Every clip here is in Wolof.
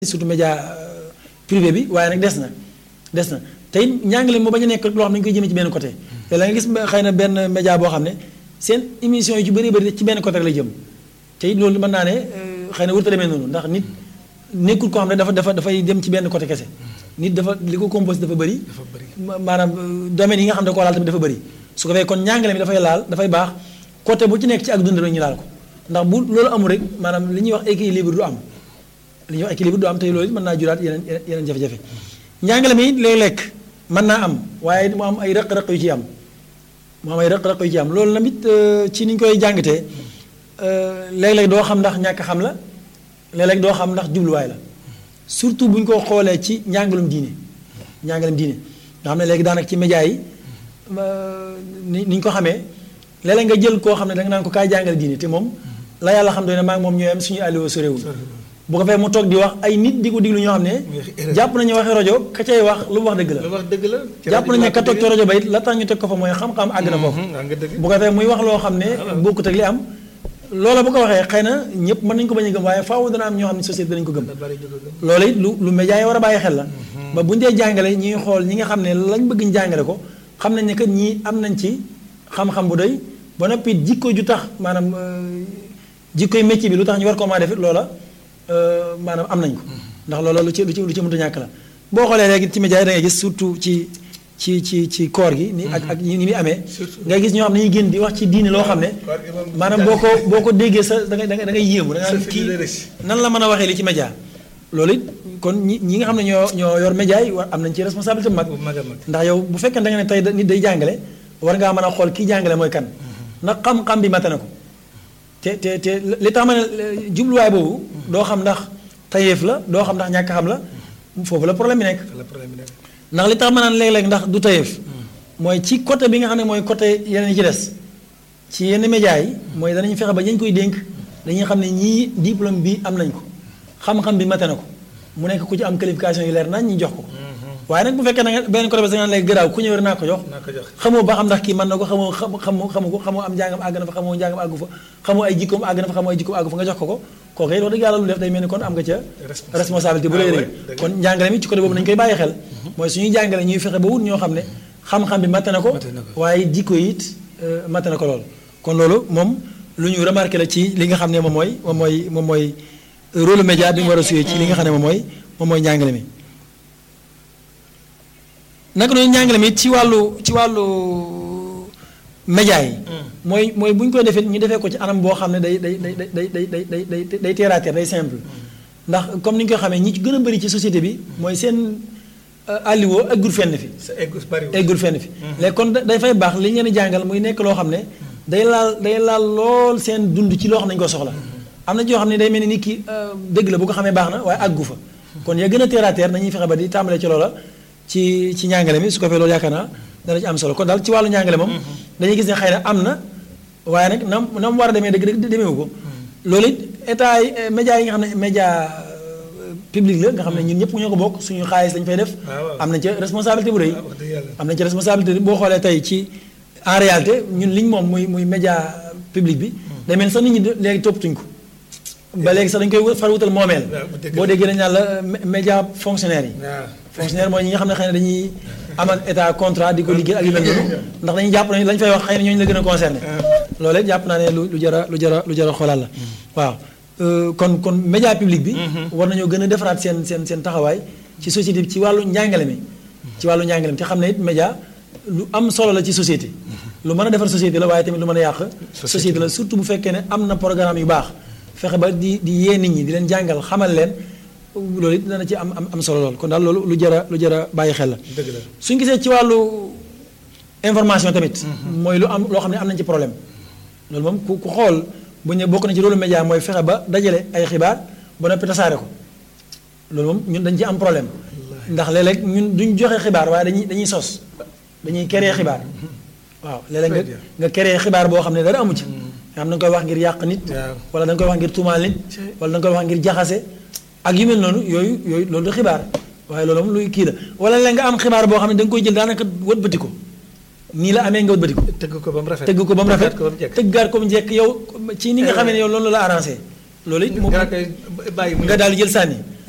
surtout média privé bi waaye nag des na des na te it njàngale moo bañ a nekk loo xam ne dañu koy jëmee ci benn côté te la nga gis xëy na benn média boo xam ne seen émission yi ci bëri bëri ci benn côté rek la jëm te it loolu mën naa ne xëy na warut a demee noonu ndax nit nekkul koo xam ne dafa dafa dafay dem ci benn côté kese nit dafa li ko composé dafa bëri maanaam domaine yi nga xam ne koo laal tamit dafa bëri su ko fee kon njàngale mi dafay laal dafay baax côté bu ci nekk ci ak dund rek ñu laal ko ndax bu loolu amul rek maanaam li ñuy wax équilibre du am li ñuy wax équilibre du am tey loolu mën naa juraat yeneen yeneen jafe-jafe njàngale mi léeg-léeg mën naa am waaye mu am ay rëq-rëq yu ci am mu am ay rëq-rëq yu ci am loolu tamit ci ni ñu koy jàngatee léeg-léeg doo xam ndax ñàkk xam la léeg-léeg doo xam ndax jubluwaay la surtout bu ñu ko xoolee ci njàngalum diine njàngalum diine nga xam ne léegi daanaka ci média yi ni ni ñu ko xamee léeg-léeg nga jël koo xam ne da nga naan ko kaay jàngale diine te moom la yàlla xam doy ne maa ngi moom ñooy am suñu alliwo sorewul bu ko fee mu toog di wax ay nit di ko diglu ñoo xam ne jàpp nañu waxee rajo ka cay wax lu mu wax dëgg la wax dëgg la jàpp nañu ne ka toog ci rajo ba it la tax ñu teg ko fa mooy xam-xam àgg na foofu bu ko fee muy wax loo xam ne bokkut ak li am loola bu ko waxee xëy na ñëpp mën nañu ko bañ a gëm waaye faaw dana am ñoo xam ne société danañu ko gëm loolu it lu lu média yi war a bàyyi xel la ba bu ñu dee jàngale ñuy xool ñi nga xam ne lañ bëgg ñu jàngale ko xam nañ ne que ñii am nañ ci xam-xam bu doy ba noppi jikko ju tax maanaam jikkoy métier bi lu tax ñu war koo maa def it loola maanaam am nañ ko ndax loola lu ci lu ci lu ci mënta ñàkk la boo xoolee léegi ci média yi da ngay gis surtout ci ci ci ci koor gi ni ak ak ni muy amee ngay gis ñoo xam ne ñuy génn di wax ci diine loo xam ne maanaam boo ko boo ko déggee sa da ngay da ngay yéemu da nga kii nan la mën a waxee li ci média loolu it kon ñi ñi nga xam ne ñoo ñoo yor média yi war am nañ ci responsabilité bu mag ndax yow bu fekkee da nga ne tey nit day jàngale war ngaa mën a xool kii jàngale mooy kan ndax xam-xam bi mate na ko te te te li tax ma ne jubluwaay boobu doo xam ndax tayeef la doo xam ndax ñàkk xam la foofu la problème bi nekk ndax li tax ma naan léeg-léeg ndax du tayeef mooy ci côté bi nga xam ne mooy côté yeneen yi ci des ci yenn médias yi mooy danañ fexe ba ñañ koy dénk dañuy xam ne ñii diplôme bi am nañ ko xam-xam bi mate na ko mu nekk ku ci am qualification yu leer nañ ñu jox ko waaye nag bu fekkee da nga benn côté bi da nga naan léegi gëraaw ku ñëw rek naa ko jox xamoo ba xam ndax kii mën na ko xamoo xamu xamu ko xamoo am njàngam àgg na fa xamoo njàngam àggu fa xamoo ay jikkoom àgg na fa xamoo ay jikkoom àggu fa nga jox ko ko kooku it wax dëgg yàlla lu def day mel ni kon am nga ca responsabilité bu rëy rëy kon njàngale mi ci côté boobu nañu koy bàyyi xel mooy suñuy jàngale ñuy fexe ba wut ñoo xam ne xam-xam bi matt na ko waaye jikko it matt na ko lool kon loolu moom lu ñu remarqué la ci li nga xam ne moom mooy moom mooy moom mooy rôle média bi mu war a suyee ci li nga xam ne moom mooy moom mooy njàngale mi naka noonu njàngale mi ci wàllu ci wàllu média yi. mooy mooy bu ñu koy defee ñu defee ko ci anam boo xam ne day day day day day day day day day terre à terre day simple. ndax comme ni ñu koy xamee ñi ci gën a bëri ci société bi mooy seen alliwo eggul fenn fi. eggul fenn fi. léegi kon day fay baax li ñu leen jàngal muy nekk loo xam ne day laal day laal lool seen dund ci loo xam ne dañu ko soxla. am na ci yoo xam ne day mel ni nit ki dëgg la bu ko xamee baax na waaye àggu fa. kon ya gën a terre à terre nañuy fexe ba di tàmbalee ci loola ci ci njàngale mi su ko fee loolu yaakaar naa dana ci am solo kon daal ci wàllu njàngale moom dañuy gis ne xëy na am na waaye nag nam na mu war a demee dëgg dëgg demeewu ko loolu it état yi média yi nga xam ne média public la nga xam ne ñun ñëpp ñoo ko bokk suñu xaalis lañu fay def am nañ ca responsabilité bu rëy am nañ ca responsabilité boo xoolee tey ci en réalité ñun liñ moom muy muy média public bi day mel sax nit ñi léegi toppatuñ ko ba léegi sax dañ koy far wutal moomeel boo déggee dañ naan la média fonctionnaire yi fonctionnaire mooy ñi nga xam ne xëy na dañuy amal état contrat di ko liggéey ak yu mel noonu ndax dañuy jàpp nañu lañ fay wax xëy na ñooñu la gën a concerné loolu it jàpp naa ne lu lu jara lu jara lu jara xoolaat la waaw kon kon média public bi war nañoo gën a defaraat seen seen seen taxawaay ci société bi ci wàllu njàngale mi ci wàllu njàngale mi te xam ne it média lu am solo la ci société lu mën a defar société la waaye tamit lu mën a yàq société la surtout bu fekkee ne am na programme yu baax fexe ba di di yee nit ñi di leen jàngal xamal leen loolu it dana ci am am solo lool kon daal loolu lu jar a lu jar a bàyyi xel la. suñ gisee ci wàllu information tamit. mooy lu am loo xam ne am nañ ci problème. loolu moom ku ku xool bu ñu bokk na ci rôle média mooy fexe ba dajale ay xibaar ba noppi tasaare ko loolu moom ñun dañ ci am problème. ndax léeg-léeg ñun duñ joxe xibaar waaye dañuy dañuy sos dañuy créer xibaar. waaw léeg-léeg nga nga créer xibaar boo xam ne dara amu ci. nga xam da nga koy wax ngir yàq nit. wala da nga koy wax ngir tuumaal nit. wala da nga koy wax ngir jaxase. ak yu mel noonu yooyu yooyu loolu du xibaar waaye loolu moom luy kii la wala la nga am xibaar boo xam ne da nga koy jël daanaka wëlbati ko nii la amee nga wëlbati ko. tëgg ko ba mu rafet tëgg ko ba mu rafet tëggaat ko ba mu jekk yow ci ni nga xamee ne yow loolu la arrangé. loolu it moom bàyyi nga daal di jël sànni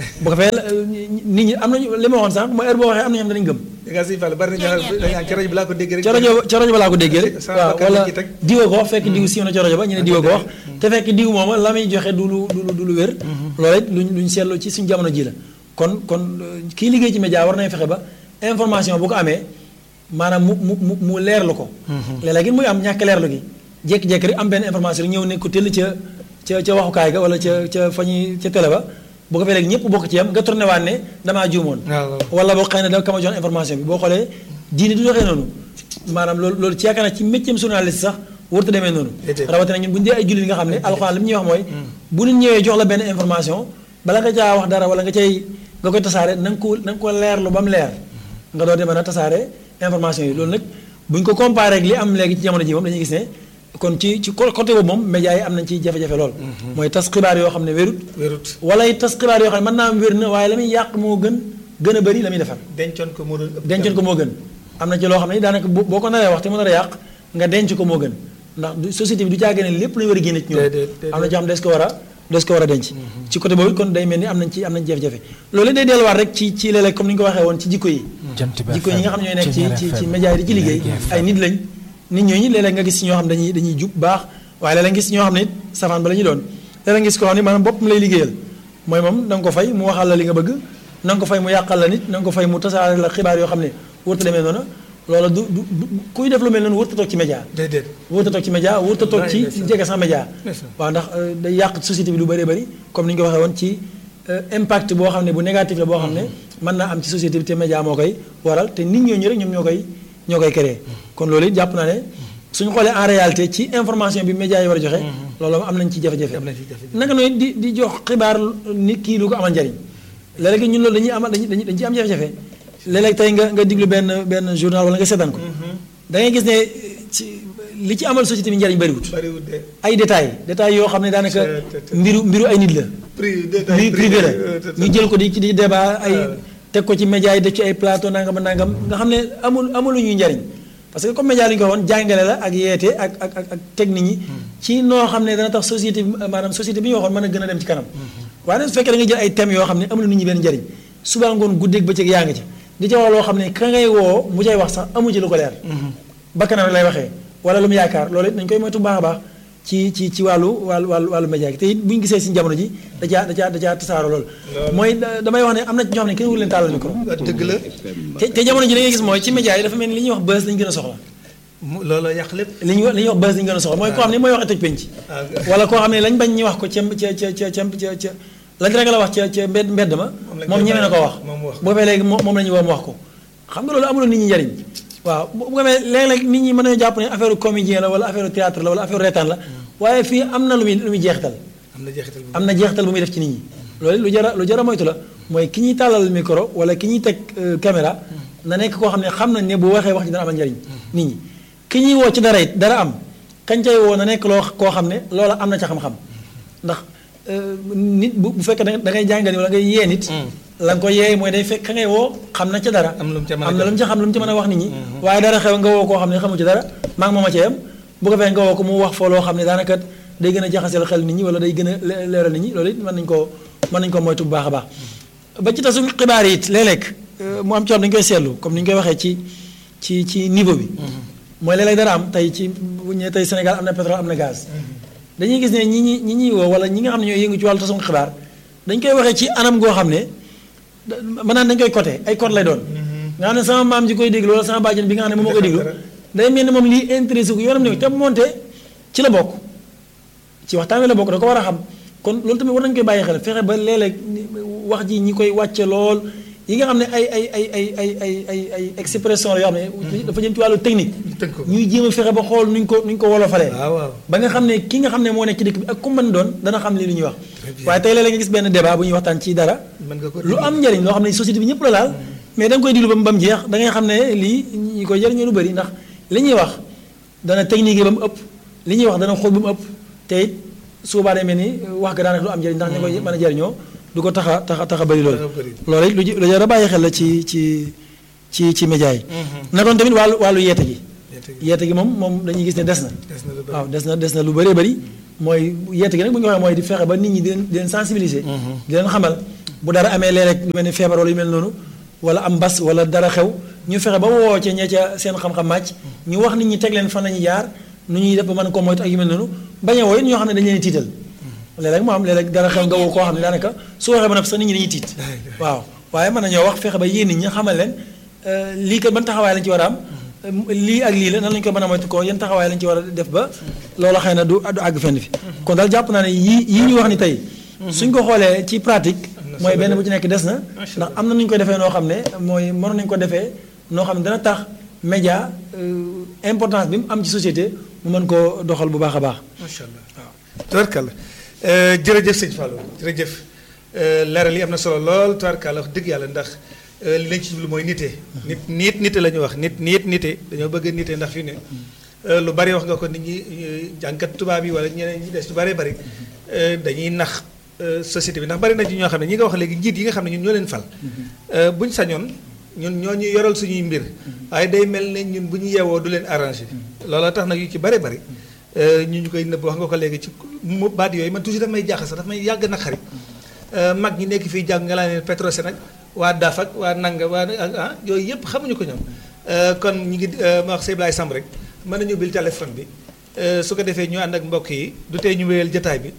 bu ko fee nit ñi am nañu li ma waxoon sànq mooy heure boo waxee am na ñoo xam ne dañu gëm da ngaa siy fàll bari na ñoo xam ne ci rajo bi laa ko déggee rek. ca rajo ca rajo ba laa ko déggee rek Sama waaw bakkan wala lañ ci teg. diwa ko wax fekk diw siiw na ca rajo ba ñu ne diwa ko wax te fekk diw mooma la muy joxe du lu du lu du lu wér loolu it luñ luñ seetlu ci suñu jamono ji la kon kon euh, kii liggéey ci média war nañ fexe ba information bu ko amee maanaam mu mu mu mu leerlu ko léeg-léeg it muy am ñàkk leerlu gi jékki-jékki rek am benn information rek ñëw ne ko tëll ca ca ca waxukaay ga wala ca ca fa ñuy ca télé ba bu ko fee léegi ñëpp bokk ci yam nga tourné waat ne damaa juumoon waaw waaw. wala boo xëy na da kama jox information bi boo xoolee diine du doxee noonu maanaam loolu loolu ci yaakaar naa ci métier journaliste sax warut a demee noonu Déedéet. rawatina ñun bu ñu dee ay jullit nga xam ne alxuraan li mu ñuy wax mooy bu nit ñëwee jox la benn information bala nga caa wax dara wala nga cay nga koy tasaare na nga ko na nga ko leerlu ba mu leer nga doon mën a tasaare information yi loolu nag bu ñu ko comparé ak li am léegi ci jamono ji moom dañuy gis ne kon ci ci côté boobu moom médias yi am nañ ci jafe-jafe lool mooy tas xibaar yoo xam ne wérut wérut wala it tas xibaar yoo xam ne mën naa am wér na waaye la muy yàq moo gën gën a bëri la muy defar dencoon ko moo doon ëpp. dencoon ko moo gën am na ci loo xam ne daanaka boo boo ko naree wax te mu nar a yàq nga denc ko moo gën ndax du société bi du caagee ne lépp lañu war a génne ci ñoom Déedéet, déedéet. am na ci xam des ko war a des ko war a denc ci côté boobu kon day mel ni am nañ ci am nañ jafe-jafe loolu day delluwaat rek ci ci léeg-léeg comme ni ñu ko waxee woon ci jikko yi Jant bi jikko yi ñi nga xam ne ñooy nekk ci Ceeñeer ci ci FM, média yi di ci liggéey Lergui ay nit lañ nit ñooñu léeg-léeg nga gis ci ñoo xam dañuy dañuy jub baax waaye léeg-léeg nga gis ñoo xam ne it safaan ba la ñuy doon léeg-léeg nga gis koo xam ne maanaam boppam lay liggéeyal mooy moom na nga ko fay mu waxal la li nga bëgg na nga ko fay mu yàqal la nit na nga ko fay mu tasaare la xibaar yoo xam ne wërta demee noonu loola du du du kuy def lu mel noonu wërta toog ci média déedéet. wërta toog ci média wërta toog ci Wallaay, ndeysaan. jege sax média Ndeysaan. waaw ndax euh, day yàq société bi lu bëree bëri comme ni ñu ko waxee woon ci euh, impact boo xam ne bu négatif la boo xam ne mën naa am ci société bi te média moo koy waral te nit ñooñu rek ñoom ñoo koy ñoo koy créé kon loolu it jàpp naa ne suñu xoolee en réalité ci information bi média yi war a joxe loolu am nañ ci jafe-jafe am nañ ci jafe-jafe. naka noonu di di jox xibaar nit kii lu ko amal njariñ léeg-léeg ñun loolu dañuy amal dañuy dañuy dañu ci am jafe-jafe léeg-léeg tey nga nga diglu benn benn journal wala nga seetaan ko da ngay gis ne ci li ci amal société bi njariñ bariwut bariwul de. ay détails détails yoo xam ne daanaka C'est- c'est- c'est- mbiru mbiru ay nit la prix mbir privé la ñu jël ko di ci di débat ay waaw. teg ko ci média yi def ci ay plateau nangam ak nangam nga xam ne amul amul ñuy njariñ parce que comme média li ñu ko waxoon jàngale la ak yeete ak ak ak ak teg nit ñi ci noo xam ne dana tax société bi maanaam société bi ñu waxoon mën a gën a dem ci kanam waaye nag su fekkee da nga jël ay thèmes yoo xam ne amul nit ñi benn njariñ suba ngoon guddeeg bëccëg yaa ngi ci di ca wax loo xam ne ka ngay woo mu cay wax sax amu ci lu ko leer bakkanam rek lay waxee wala lu mu yaakaar loolu it nañ koy moytu bu baax a baax ci ci ci wàllu wàllu wàllu wàllu média gi te it bu ñu gisee si jamono ji da caa da caa da caa tasaaro lool mooy da- damay wax ne am na ci ñoo xam ne kenn wul leen tàllal micro dëgg la. te te jamono ji da ngay gis mooy ci média yi dafa mel ni li ñuy wax buzz lañu gën a soxla mu loolu yàq lépp. li ñuy wax li ñuy wax buzz lañu gën a soxla mooy koo xam ne mooy waxee toj penc ah wala koo xam ne lañ bañ ñu wax ko ca ca ca ca ca ca ca lañ rek la wax ca ca mbedd mbedd ma Moom lañ moom koy ñeme na ko bàyyi, wax moom mu wax ko. boo fee léegi moom moom la ñu woo mu wax ko xam nga loolu amuloo nit ñi njariñ waaw bu bu ko defee léeg-léeg nit ñi mën nañu jàpp ne affaire comédien la wala affaire théâtre la wala affaire reetaan la waaye fii am na lu muy lu muy jeexital am na jeexital bu am na jeexital bu muy def ci nit ñi loolu lu jara lu jara moytu la mooy ki ñuy tàllal micro wala ki ñuy teg euh, caméra na nekk koo xam ne xam nañ ne bu waxee wax ji dana amal njariñ nit ñi ki ñuy woo ci dara it dara am kañ cay woo na nekk loo koo xam ne loola am na ca xam-xam ndax euh, nit bu bu fekkee da ngay- da ngay jàngale wala ngay yee nit la nga ko yee mooy day fekk ka ngay woo xam na ca dara Am lu mu ca mën a am na lu mu jox. ca xam lu mu ca mën a wax nit ñi waaye dara xew nga woo koo xam ne xamu ci dara maa ngi mooma ca yam bu ko fee nga woo ko mu wax foo loo xam ne daanaka day gën a jaxaseel xel nit ñi wala day gën a le- leeral nit ñi loolu it mën nañu koo mën nañu ko moytu bu baax a baax ba ci tasum xibaar yi it léeg-léeg euh, mu am ci xam dañu koy seetlu comme ni ñu koy waxee ci ci ci niveau bi mooy léeg-léeg dara am tey ci bu ñu nee tey Sénégal am na pétrole am na gaz dañuy gis ne ñi ñi ñi ñuy woo wala ñi nga xam ne ñooy yëngu ci wàllu tasum xibaar dañ koy waxee ci anam goo xam ne da- maanaam dañ koy côté ay code lay doon nga xam ne sama maam ji koy déglu wala sama bàjjen bi nga xam ne moom moo koy déglu day mel ni moom lii intéressé ko yoonam ne te moonte ci la bokk ci waxtaan wi la bokk da ko war a xam kon loolu tamit war nañu koy bàyyi xel fexe ba léeg-léeg ni- wax ji ñi koy wàcce lool yi nga xam ne ay ay ay ay ay ay ay ay expression la yoo xam ne dafa jëm ci wàllu technique tënk ko. ñuy jéem a fexe ba xool nuñ ko nuñ ko wolofalee waaw waaw. ba nga xam ne ki nga xam ne moo nekk ci dëkk bi ak ku mën doon dana xam li lu ñuy wax Très bien. waaye tey léeg-léeg nga gis benn débat bu ñuy waxtaan ci dara mën nga ko lu am njëriñ loo xam ne société bi ñëpp la laal mais da nga koy diglu ba mu ba mu jeex da ngay xam ne lii ñi koy jëriñoo lu bëri ndax li ñuy wax dana technique yi ba mu ëpp li ñuy wax dana xool ba mu ëpp te it suubaa day mel ni wax ga daanaka lu am njëriñ ndax ña koy mën a jëriñoo du ko tax a tax a tax a bëri loolu Tax a bëri. loolu it lu ji- lu jar a bàyyi xel la ci ci ci ci média yi na doon tamit wàllu wàllu yeete gi Yeete gi. yeete gi moom moom dañuy gis ne des na des na lu bëri. waaw des na des na lu bëree bëri mooy yeete gi nag bu ñu waxee mooy di fexe ba nit ñi di leen di leen sensibiliser di leen xamal bu dara amee léeg-léeg lu mel ni feebar wala yu mel noonu wala am mbas wala dara xew ñu fexe ba woo ca ñee ca seen xam-xam màcc ñu wax nit ñi teg leen fan la ñuy jaar nu ñuy def ba mën ko moytu ak yu mel noonu bañ a woo it ñoo xam ne dañu leen tiital léeg-léeg moo am léeg-léeg dara xew nga woo koo xam ne daanaka su waxee ba noppi sax nit ñi dañuy tiit waaw waaye mën nañoo wax fexe ba yéen nit ñi xamal leen lii kat ban taxawaay lañ ci war a am lii ak lii la nan lañu ko mën a moytu ko yan taxawaay lañ ci war a def ba loolu xëy na du du àgg fenn fi kon daal jàpp naa ne yii yii ñu wax ni tey suñ ko xoolee ci pratique mooy benn bu ci nekk des na ndax am na nu ñu ko defee noo xam ne mooy mënoon nañu ko defee noo xam ne dana tax média importance bi mu am ci société mu mën koo doxal bu baax a baax macha allah waaw tubarkalla jërëjëf sëñ Fallou jërëjëf leeral yi am na solo lool tubarkalla wax dëgg yàlla ndax li lañ ci jublu mooy nite nit niit nite la ñu wax nit niit nite dañoo bëgg a nite ndax fi ne lu bari wax nga ko nit ñi jànkat tubaab yi wala ñeneen ñi des lu bari bari dañuy nax société bi ndax bari na ci ñoo xam ne ñi nga wax léegi njiit yi nga xam ne ñun ñoo leen fal buñ sañoon ñun ñoo ñu yoral suñuy mbir waaye day mel ne ñun bu ñu yeewoo du leen arrangé looloo tax nag yu ci bari bari ñu ñu koy nëbb wax nga ko léegi ci mu baat yooyu man toujours daf may jaaxal sax daf may yàgg na xarit mag ñi nekk fii jàng nga laa ne Petrosen ak waa DAF ak waa Nanga waa ah yooyu yëpp xamuñu ko ñoom kon ñu ngi ma wax Seydou Samb rek mën nañu bil téléphone bi su ko defee ñu ànd ak mbokk yi du tey ñu wéyal jotaay bi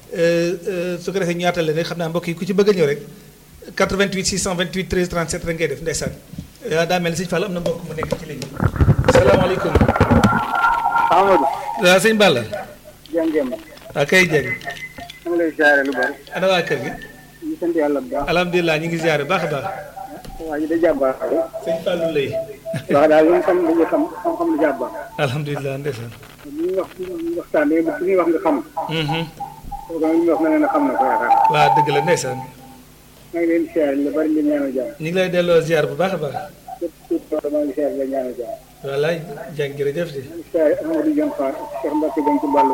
su ko defee ñu yaatal leen rek xam naa mbokk yi ku ci bëgg a ñëw rek 88 628 13 37 rek ngay def ndeysaan daa mel ni sëñ Fall am na mbokk mu nekk ci ligne bi salaamaaleykum. Amadou. waaw sëñ Balla. jàngeen. waaw kay jëng. maa ngi lay ziare lu bari. ana waa kër gi. ñu sant yàlla bu baax. alhamdulilah ñu ngi ziare baax a baax. waa ji da jàmbaar. sëñ Fallou lay. wax daal li nga xam dañuy xam xam-xam lu jàmbaar. alhamdulilah ndeysaan. li ñuy wax li ñuy waxtaan léegi li ñuy wax nga xam. kooku nag li ñuy wax na ne na xam na ko yaakaar. waaw dëgg la ndeysaan. maa ngi leen di ziare lu bari di ñaanal jàmm. ñu ngi lay delloo ziar bu baax a baax. képp képp koo maa ngi ziare la ñaanal jàmm. wallaay jàng jërëjëf di. maa ngi ziare Amadou Dione Fall ak Cheikh Mbacke Dione ci Ballo.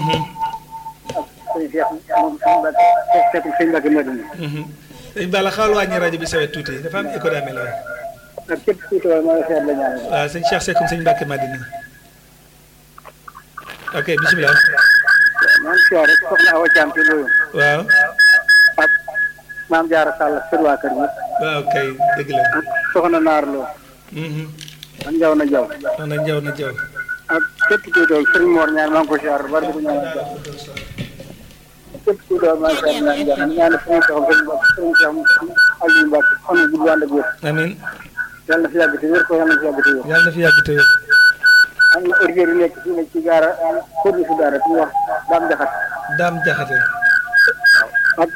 ak sëñ Cheikh moom sëñ Mbacke Seck sëñ Mbacke Madina. sëñ Balla xawal wàññi rajo bi sawet tuuti dafa am écho daa mel waaye. ak képp kuy tool maa ngi ziare la ñaanal jàmm. waaw sëñ Cheikh Seck sëñ Mbacke Madina. ok bisimilah. maa ngi ziare soxna Awa Thiam ci loolu. waaw. ak maam Diarra Sall ak sër waa kër gi. waaw kay dëgg la. ak soxna Naar Lo. ak Njaw na Njaw. wax na njaw na jaw. ak képp kuy tool Sëriñ Mor ñaar maa ngi ko ziare bari di ko ñaanal jàmm. képp kuy tool maa ngi ziare ñaan jàmm ñaan sama soxla sëriñ Mbacke sëriñ Cheikh Aliou Mbacke xam nga gudd ànd ak wér. amiin yàlla na fi yàgg te wér ko yàlla na fi yàgg te wér. yàlla na fi yàgg te wér. am na heure yu nekk fii nag ci gaara kóorlu si daara fi ñuy wax daam jaxat daam jaxate. ak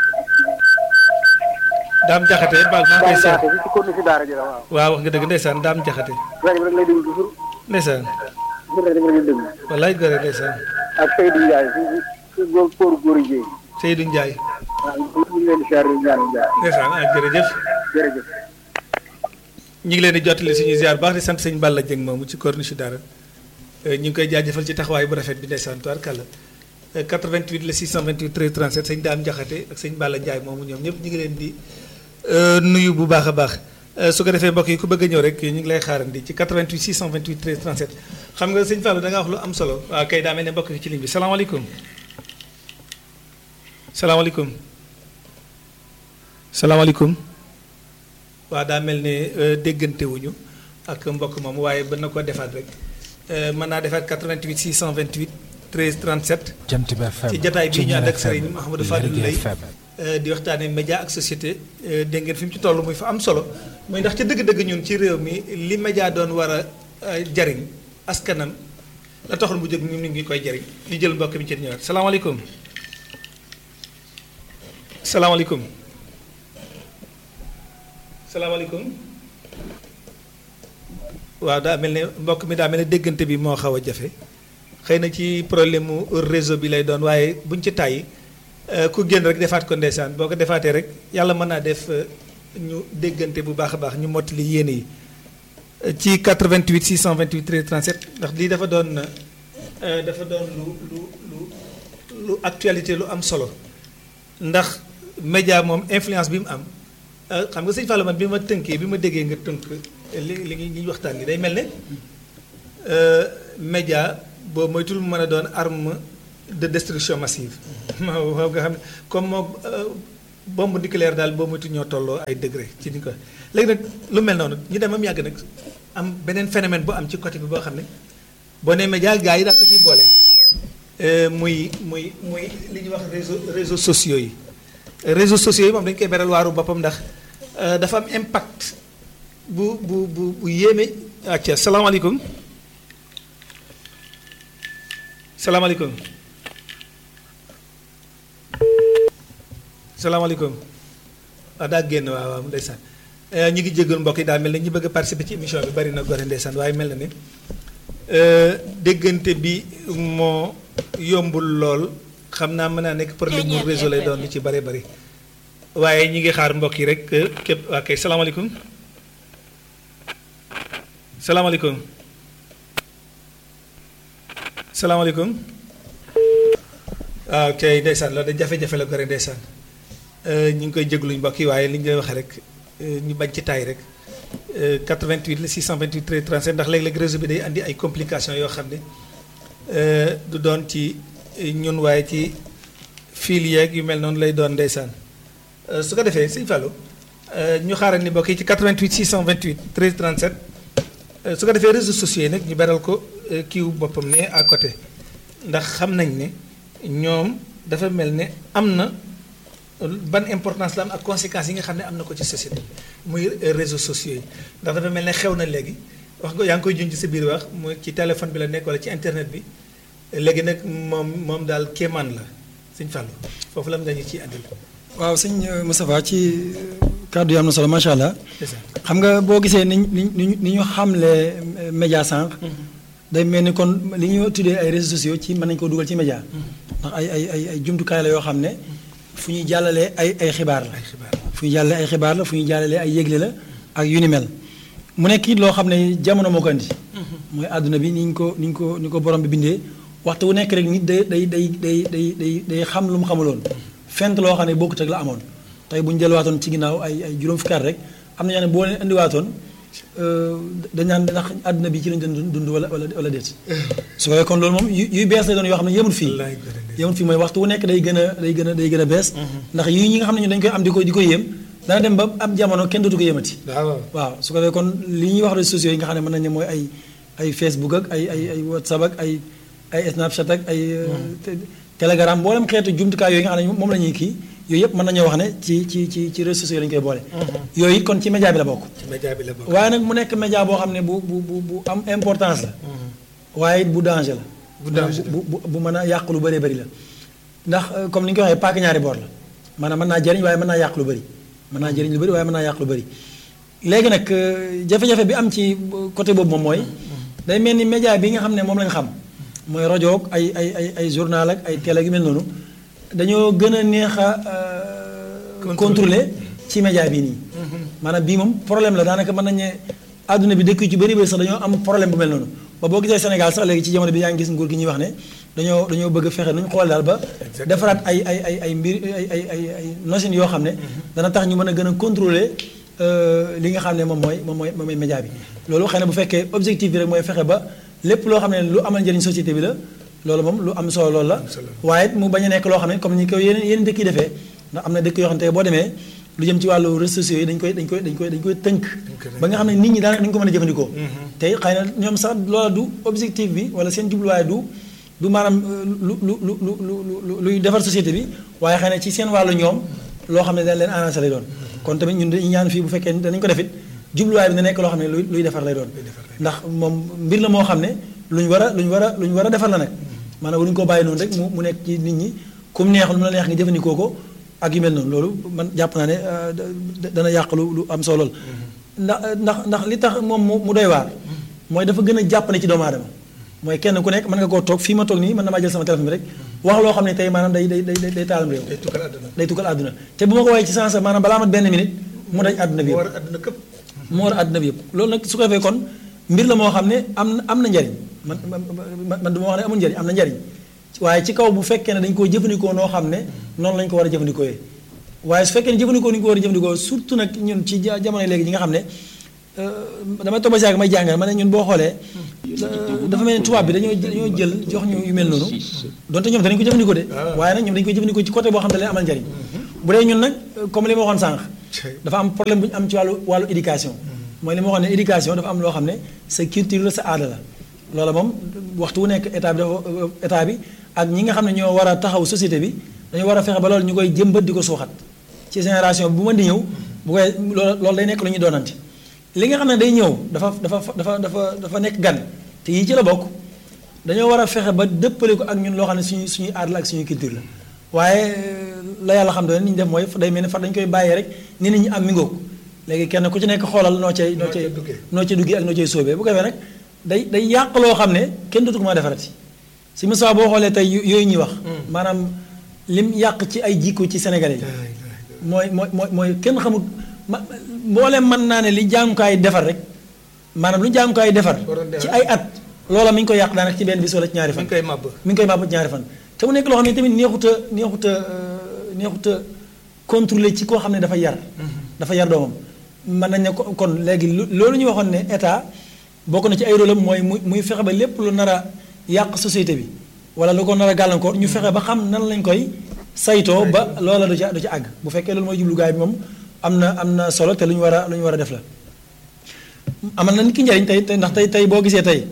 daam jaxate baal maa ngi daam koy seet. jaxate fi ci kóorlu si daara ji la waaw. waaw wax nga dëgg ndeysaan daam jaxate. rajo bi rek lay déglu toujours ndeysaan. toujours rajo bi rek lay déglu. wallaay gore ndeysaan. ak Seydou Ndiaye fi fi góor kóoru góor yi Seydou Ndiaye. waaw ñu ngi leen di ziare di ñaan jàmm ndeysaan ah jërëjëf. jërëjëf. ñu ngi leen di jottali suñu ziar baax di sant sëñ Balla Dieng moomu ci corniche dara ñu ngi koy jaajëfal ci taxawaay bu rafet bi ndeysaan tubaarkàlla 88 la 628 13 37 sëñ Daam Jaxate ak sëñ Balla Ndiaye moomu ñoom ñëpp ñu ngi leen di nuyu bu baax a baax su ko defee mbokk yi ku bëgg a ñëw rek ñu ngi lay xaarandi ci 88 628 13 37 xam nga sëñ Fallou da nga wax lu am solo waaw kay daa mel ne mbokk yi ci ligne bi salaamaaleykum salaamaaleykum salaamaaleykum waaw daa mel ne déggante wuñu ak mbokk moom waaye ba na ko defaat rek mën naa defaat 88 628 13 37 Jant bi FM ci jataay bi ñu ànd ak Serigne FM, Mouhamadou Fadil Lergui Lay FM. di waxtaanee média ak société dégg ngeen fi mu ci toll muy fa am solo muy ndax ca dëgg-dëgg ñun ci réew mi li média doon war a jariñ askanam la taxul mu jóg ñun ñu ngi koy jariñ ñu jël mbokk mi ci ñëwaat salaamaaleykum salaamaaleykum salaamaaleykum waaw daa mel ne mbokk mi daa mel ne déggante bi moo xaw a jafe xëy na ci problème mu réseau bi lay doon waaye buñ ci tàyyi euh, ku génn rek defaat ko ndeysaan boo ko defaatee rek yàlla mën naa def euh, ñu déggante bu baax a baax ñu mottali yéene yi Euh, ci 88 628 13 37 ndax lii dafa doon euh, dafa doon lu lu lu lu actualité lu am solo ndax média moom influence bi mu am euh, xam nga sëñ Fallou man bi ma tënkee bi ma déggee nga tënk li li ñuy waxtaan li day mel ne média boo moytul mu mën a doon arme de destruction massive waaw nga xam ne comme moo bombe nucléaire daal boo moytu ñoo tolloo ay degré ci ni ko léegi nag lu mel noonu ñu dem am yàgg nag am beneen phénomène bu am ci côté bi boo xam ne boo nee média gars yi daal ko ciy boole muy muy muy li ñuy wax réseau réseaux sociaux yi réseaux sociaux yi moom dañu koy beral waaru boppam ndax dafa am impact bu bu bu bu yéeme acca salaamaaleykum salaamaaleykum salaamaaleykum ah daa génn waaw waaw ndeysaan ñu ngi jégalu mbokk yi daa mel ne ñi bëgg a participer ci émission bi bari na gore ndeysaan waaye mel na ne déggante bi moo yombul lool xam naa mën naa nekk problème mu réseau lay doon lu ci bari bari waaye ñi ngi xaar mbokk yi rek képp waa kay salaamaaleykum salaamaaleykum salaamaaleykum waaw kay ndeysaan loolu de jafe-jafe la gore ndeysaan ñu ngi koy jégluñ mbokk yi waaye li ñu lay waxee rek ñu bañ ci taay rek 88 la 628 13 37 ndax léeg-léeg réseau bi day andi ay complications yoo xam ne du doon ci ñun waaye ci fil yeeg yu mel noonu lay doon ndeysaan su ko defee sëñ Fallou ñu xaaral ni mbokk yi ci 88 628 13 37 su ko defee réseaux sociaux yi nag ñu beral ko kiiw boppam ne à côté ndax xam nañ ne ñoom dafa mel ne am na ban importance la am ak conséquences yi nga xam ne am na ko ci société muy réseaux sociaux yi ndax dafa mel ne xew na léegi wax nga yaa ngi koy junj ci sa biir wax muy ci téléphone bi la nekk wala ci internet bi léegi nag moom moom daal kéemaan la sëñ Fallou foofu la nga ñu ciy andil. waaw sëñ Moustapha ci kàddu yi am na solo macha allah. c'est ça xam nga boo gisee ni ni ni ni ñu xamle média sànq. day mel ni kon li ñu tuddee ay réseaux sociaux ci mën nañu ko dugal ci média. ndax ay ay ay ay jumtukaay la yoo xam ne fu ñuy jàllalee ay ay xibaar la. ay xibaar fu ñuy jàllalee ay xibaar la fu ñuy jàllalee ay yégle la ak yu ni mel mu nekk it loo xam ne jamono moo ko andi. mooy àdduna bi ni ñu ko ni ñu ko ni ko borom bi bindee waxtu wu nekk rek nit day day day day day day day xam lu mu xamuloon. fent loo xam ne bokkut ak la amoon tey bu ñu delluwaatoon ci ginnaaw ay ay juróom fukki at rek am na ñoo ne boo leen indiwaatoon dañ naan ndax àdduna bi ci lañ doon dund wala wala wala déet. su ko kon loolu moom yu yuy bees lay doon yoo xam ne yemul fii. wallaay gërëm de. yemul fii mooy waxtu wu nekk day gën a day gën a day gën a bees. ndax yii ñi nga xam ne ñu dañ koy am di ko di ko yéem dana dem ba am jamono kenn dootu ko yéemati. waaw waaw su ko defee kon li ñuy wax réseaux sociaux yi nga xam ne mën nañu ne mooy ay ay Facebook ak ay ay ay WhatsApp ak ay ay Snapchat ak ay. te- Telegram mboolem xeetu jumtukaay yooyu nga xam ne moom la ñuy kii yooyu yëpp mën nañoo wax ne ci ci ci ci réseaux sociaux yi lañu koy boole. yooyu it kon ci média bi la bokk. ci média bi la bokk. waaye nag mu nekk média boo xam ne bu bu bu bu am importance la. waaye it bu danger la. Bu danger la. bu bu bu mën a yàq lu bëree bëri la. ndax euh, comme ni ñu ko waxee paaka ñaari boor la maanaam mën naa jëriñ waaye mën naa yàq lu bëri mën naa jëriñ lu bëri waaye mën naa yàq lu bëri. léegi nag euh, jafe-jafe bi am ci côté boobu moom mooy. day mel ni média bi nga xam ne moom lañ xam. mooy rajo ak ay ay ay ay journal ak ay télé yu mel noonu dañoo gën a neex a euh, contrôler ci média bii nii. maanaam bii moom problème la daanaka mën nañu ne àdduna bi dëkk yu ci bëri bëri sax dañoo am problème bu mel noonu ba boo gisee Sénégal sax léegi ci jamono bi yaa ngi gis nguur gi ñuy wax ne dañoo dañoo bëgg a fexe nu ñu xool daal ba Exactement. defaraat ay ay ay ay mbir ay ay ay ay notion yoo xam ne dana tax ñu mën a gën a contrôler euh, li nga xam ne moom mooy moom mooy moom mooy média bi loolu xëy na bu fekkee objectif bi rek mooy fexe ba lépp loo xam ne lu amal njëriñ société bi la loolu moom lu am solo loolu la solo. waaye it mu bañ a nekk loo xam ne comme ni ko yeneen yeneen dëkk yi defee ndax am na dëkk yoo xam ne tey boo demee lu jëm ci wàllu réseaux sociaux yi dañ koy dañ koy dañ koy dañ koy tënk koy ba nga xam ne nit ñi daanaka dañu ko mën a jëfandikoo tey xëy na ñoom sax loola du objectif bi wala seen jubluwaay du du maanaam euh, lu lu lu lu lu lu luy defar société bi waaye xëy na ci seen wàllu ñoom loo xam ne dañ leen arrangé lay doon kon tamit ñun dañuy ñaan fii bu fekkee danañ ko defit jubluwaay bi na nekk loo xam ne luy luy defar lay doon ndax moom mbir la moo xam ne lu ñu war a lu ñu war a lu ñu war a defar la nag maanaam waruñu koo bàyyi noonu rek mu mu nekk ci nit ñi kum neex lu mu la neex nga jëfandikoo ko ak yu mel noonu loolu man jàpp naa ne euh, da- da- dana yàq lu lu am solo la ndax ndax ndax li tax moom mu mu doy waar mooy dafa gën a jàppale ci doomu aadama mooy kenn ku nekk mën nga koo toog fii ma toog nii mën na maa jël sama téléphone bi rek wax loo xam ne tey maanaam day day day day taalam réew day tukkal àdduna. day tukkal àdduna te bu ma ko woowee ci sens maanaam balaa mat benn minute mu daj àdduna bi moo yëpp war a àdduna këpp. mu war àdduna bi yëpp loolu nag su ko defee kon mbir la moo xam ne am na am na njariñ man man man man du ma wax ne amul njariñ am na njariñ waaye ci kaw bu fekkee ne dañ koo jëfandikoo noo xam ne noonu lañ ko war a jëfandikoo waaye su fekkee ne jëfandikoo ni ñu ko war a jëfandikoo surtout nag ñun ci ja- jamono léegi ñi nga xam ne euh, damay toog ba si yàgg may jàngal ma ne ñun boo xoolee euh, dafa mel ni tubaab bi dañoo dañoo jël jox ñu yu mel noonu donte ñoom danañ ko jëfandikoo de waaye nag ñoom dañu koy jëfandikoo ci côté boo xam ne da leen amal njariñ bu dee ñun nag comme li ma waxoon sànq dafa am problème bu ñu am ci wàllu wàllu éducation mooy li ma waxoon ne éducation dafa am loo xam ne sa culture la sa aada la loola moom waxtu wu nekk état bi dafa état bi ak ñi nga xam ne ñoo war a taxaw société bi dañu war a fexe ba loolu ñu koy jëmbat di ko suuxat ci génération bu mën di ñëw bu koy loolu loolu day nekk lu ñuy doonante li nga xam ne day ñëw dafa dafa dafa dafa dafa nekk gan te yii ci la bokk dañoo war a fexe ba dëppale ko ak ñun loo xam ne suñu suñuy aada la ak suñuy culture la waaye la yàlla xam doon ni ñu def mooy day mel ni far dañu koy bàyyee rek ni nit ñi am mi ngoog léegi kenn ku ci nekk xoolal noo cay noo cay noo cay duggee ak noo cay sóobee bu ko defee nag day day yàq loo xam ne kenn dootu ko mën a defarati si Moussa boo xoolee tey yooyu ñuy wax maanaam lim yàq ci ay jikko ci Sénégalais yi mooy mooy mooy mooy kenn xamul ma mbooleem mën naa ne li jaamukaay defar rek maanaam lu jaamukaay defar ci ay at loola mi ngi koy yàq daanaka ci benn bis wala ci ñaari fan mi ngi koy màbb mi ngi koy màbb ci ñaari fan te mu nekk loo xam ne tamit neexut a neexut a neexut a contrôler ci koo xam ne dafa yar dafa yar doomam mën nañ ne kon léegi loolu ñu waxoon ne état bokk na ci ay rôle am mooy muy muy fexe ba lépp lu nar a yàq société bi wala lu ko nar a gàllankoor ñu fexe ba xam nan lañ koy saytoo ba loola du ca du ca àgg bu fekkee loolu mooy jublugaay bi moom am na am na solo te lu ñu war a lu ñu war a def la amal na nit ki njariñ tey tey ndax tey tey boo gisee tey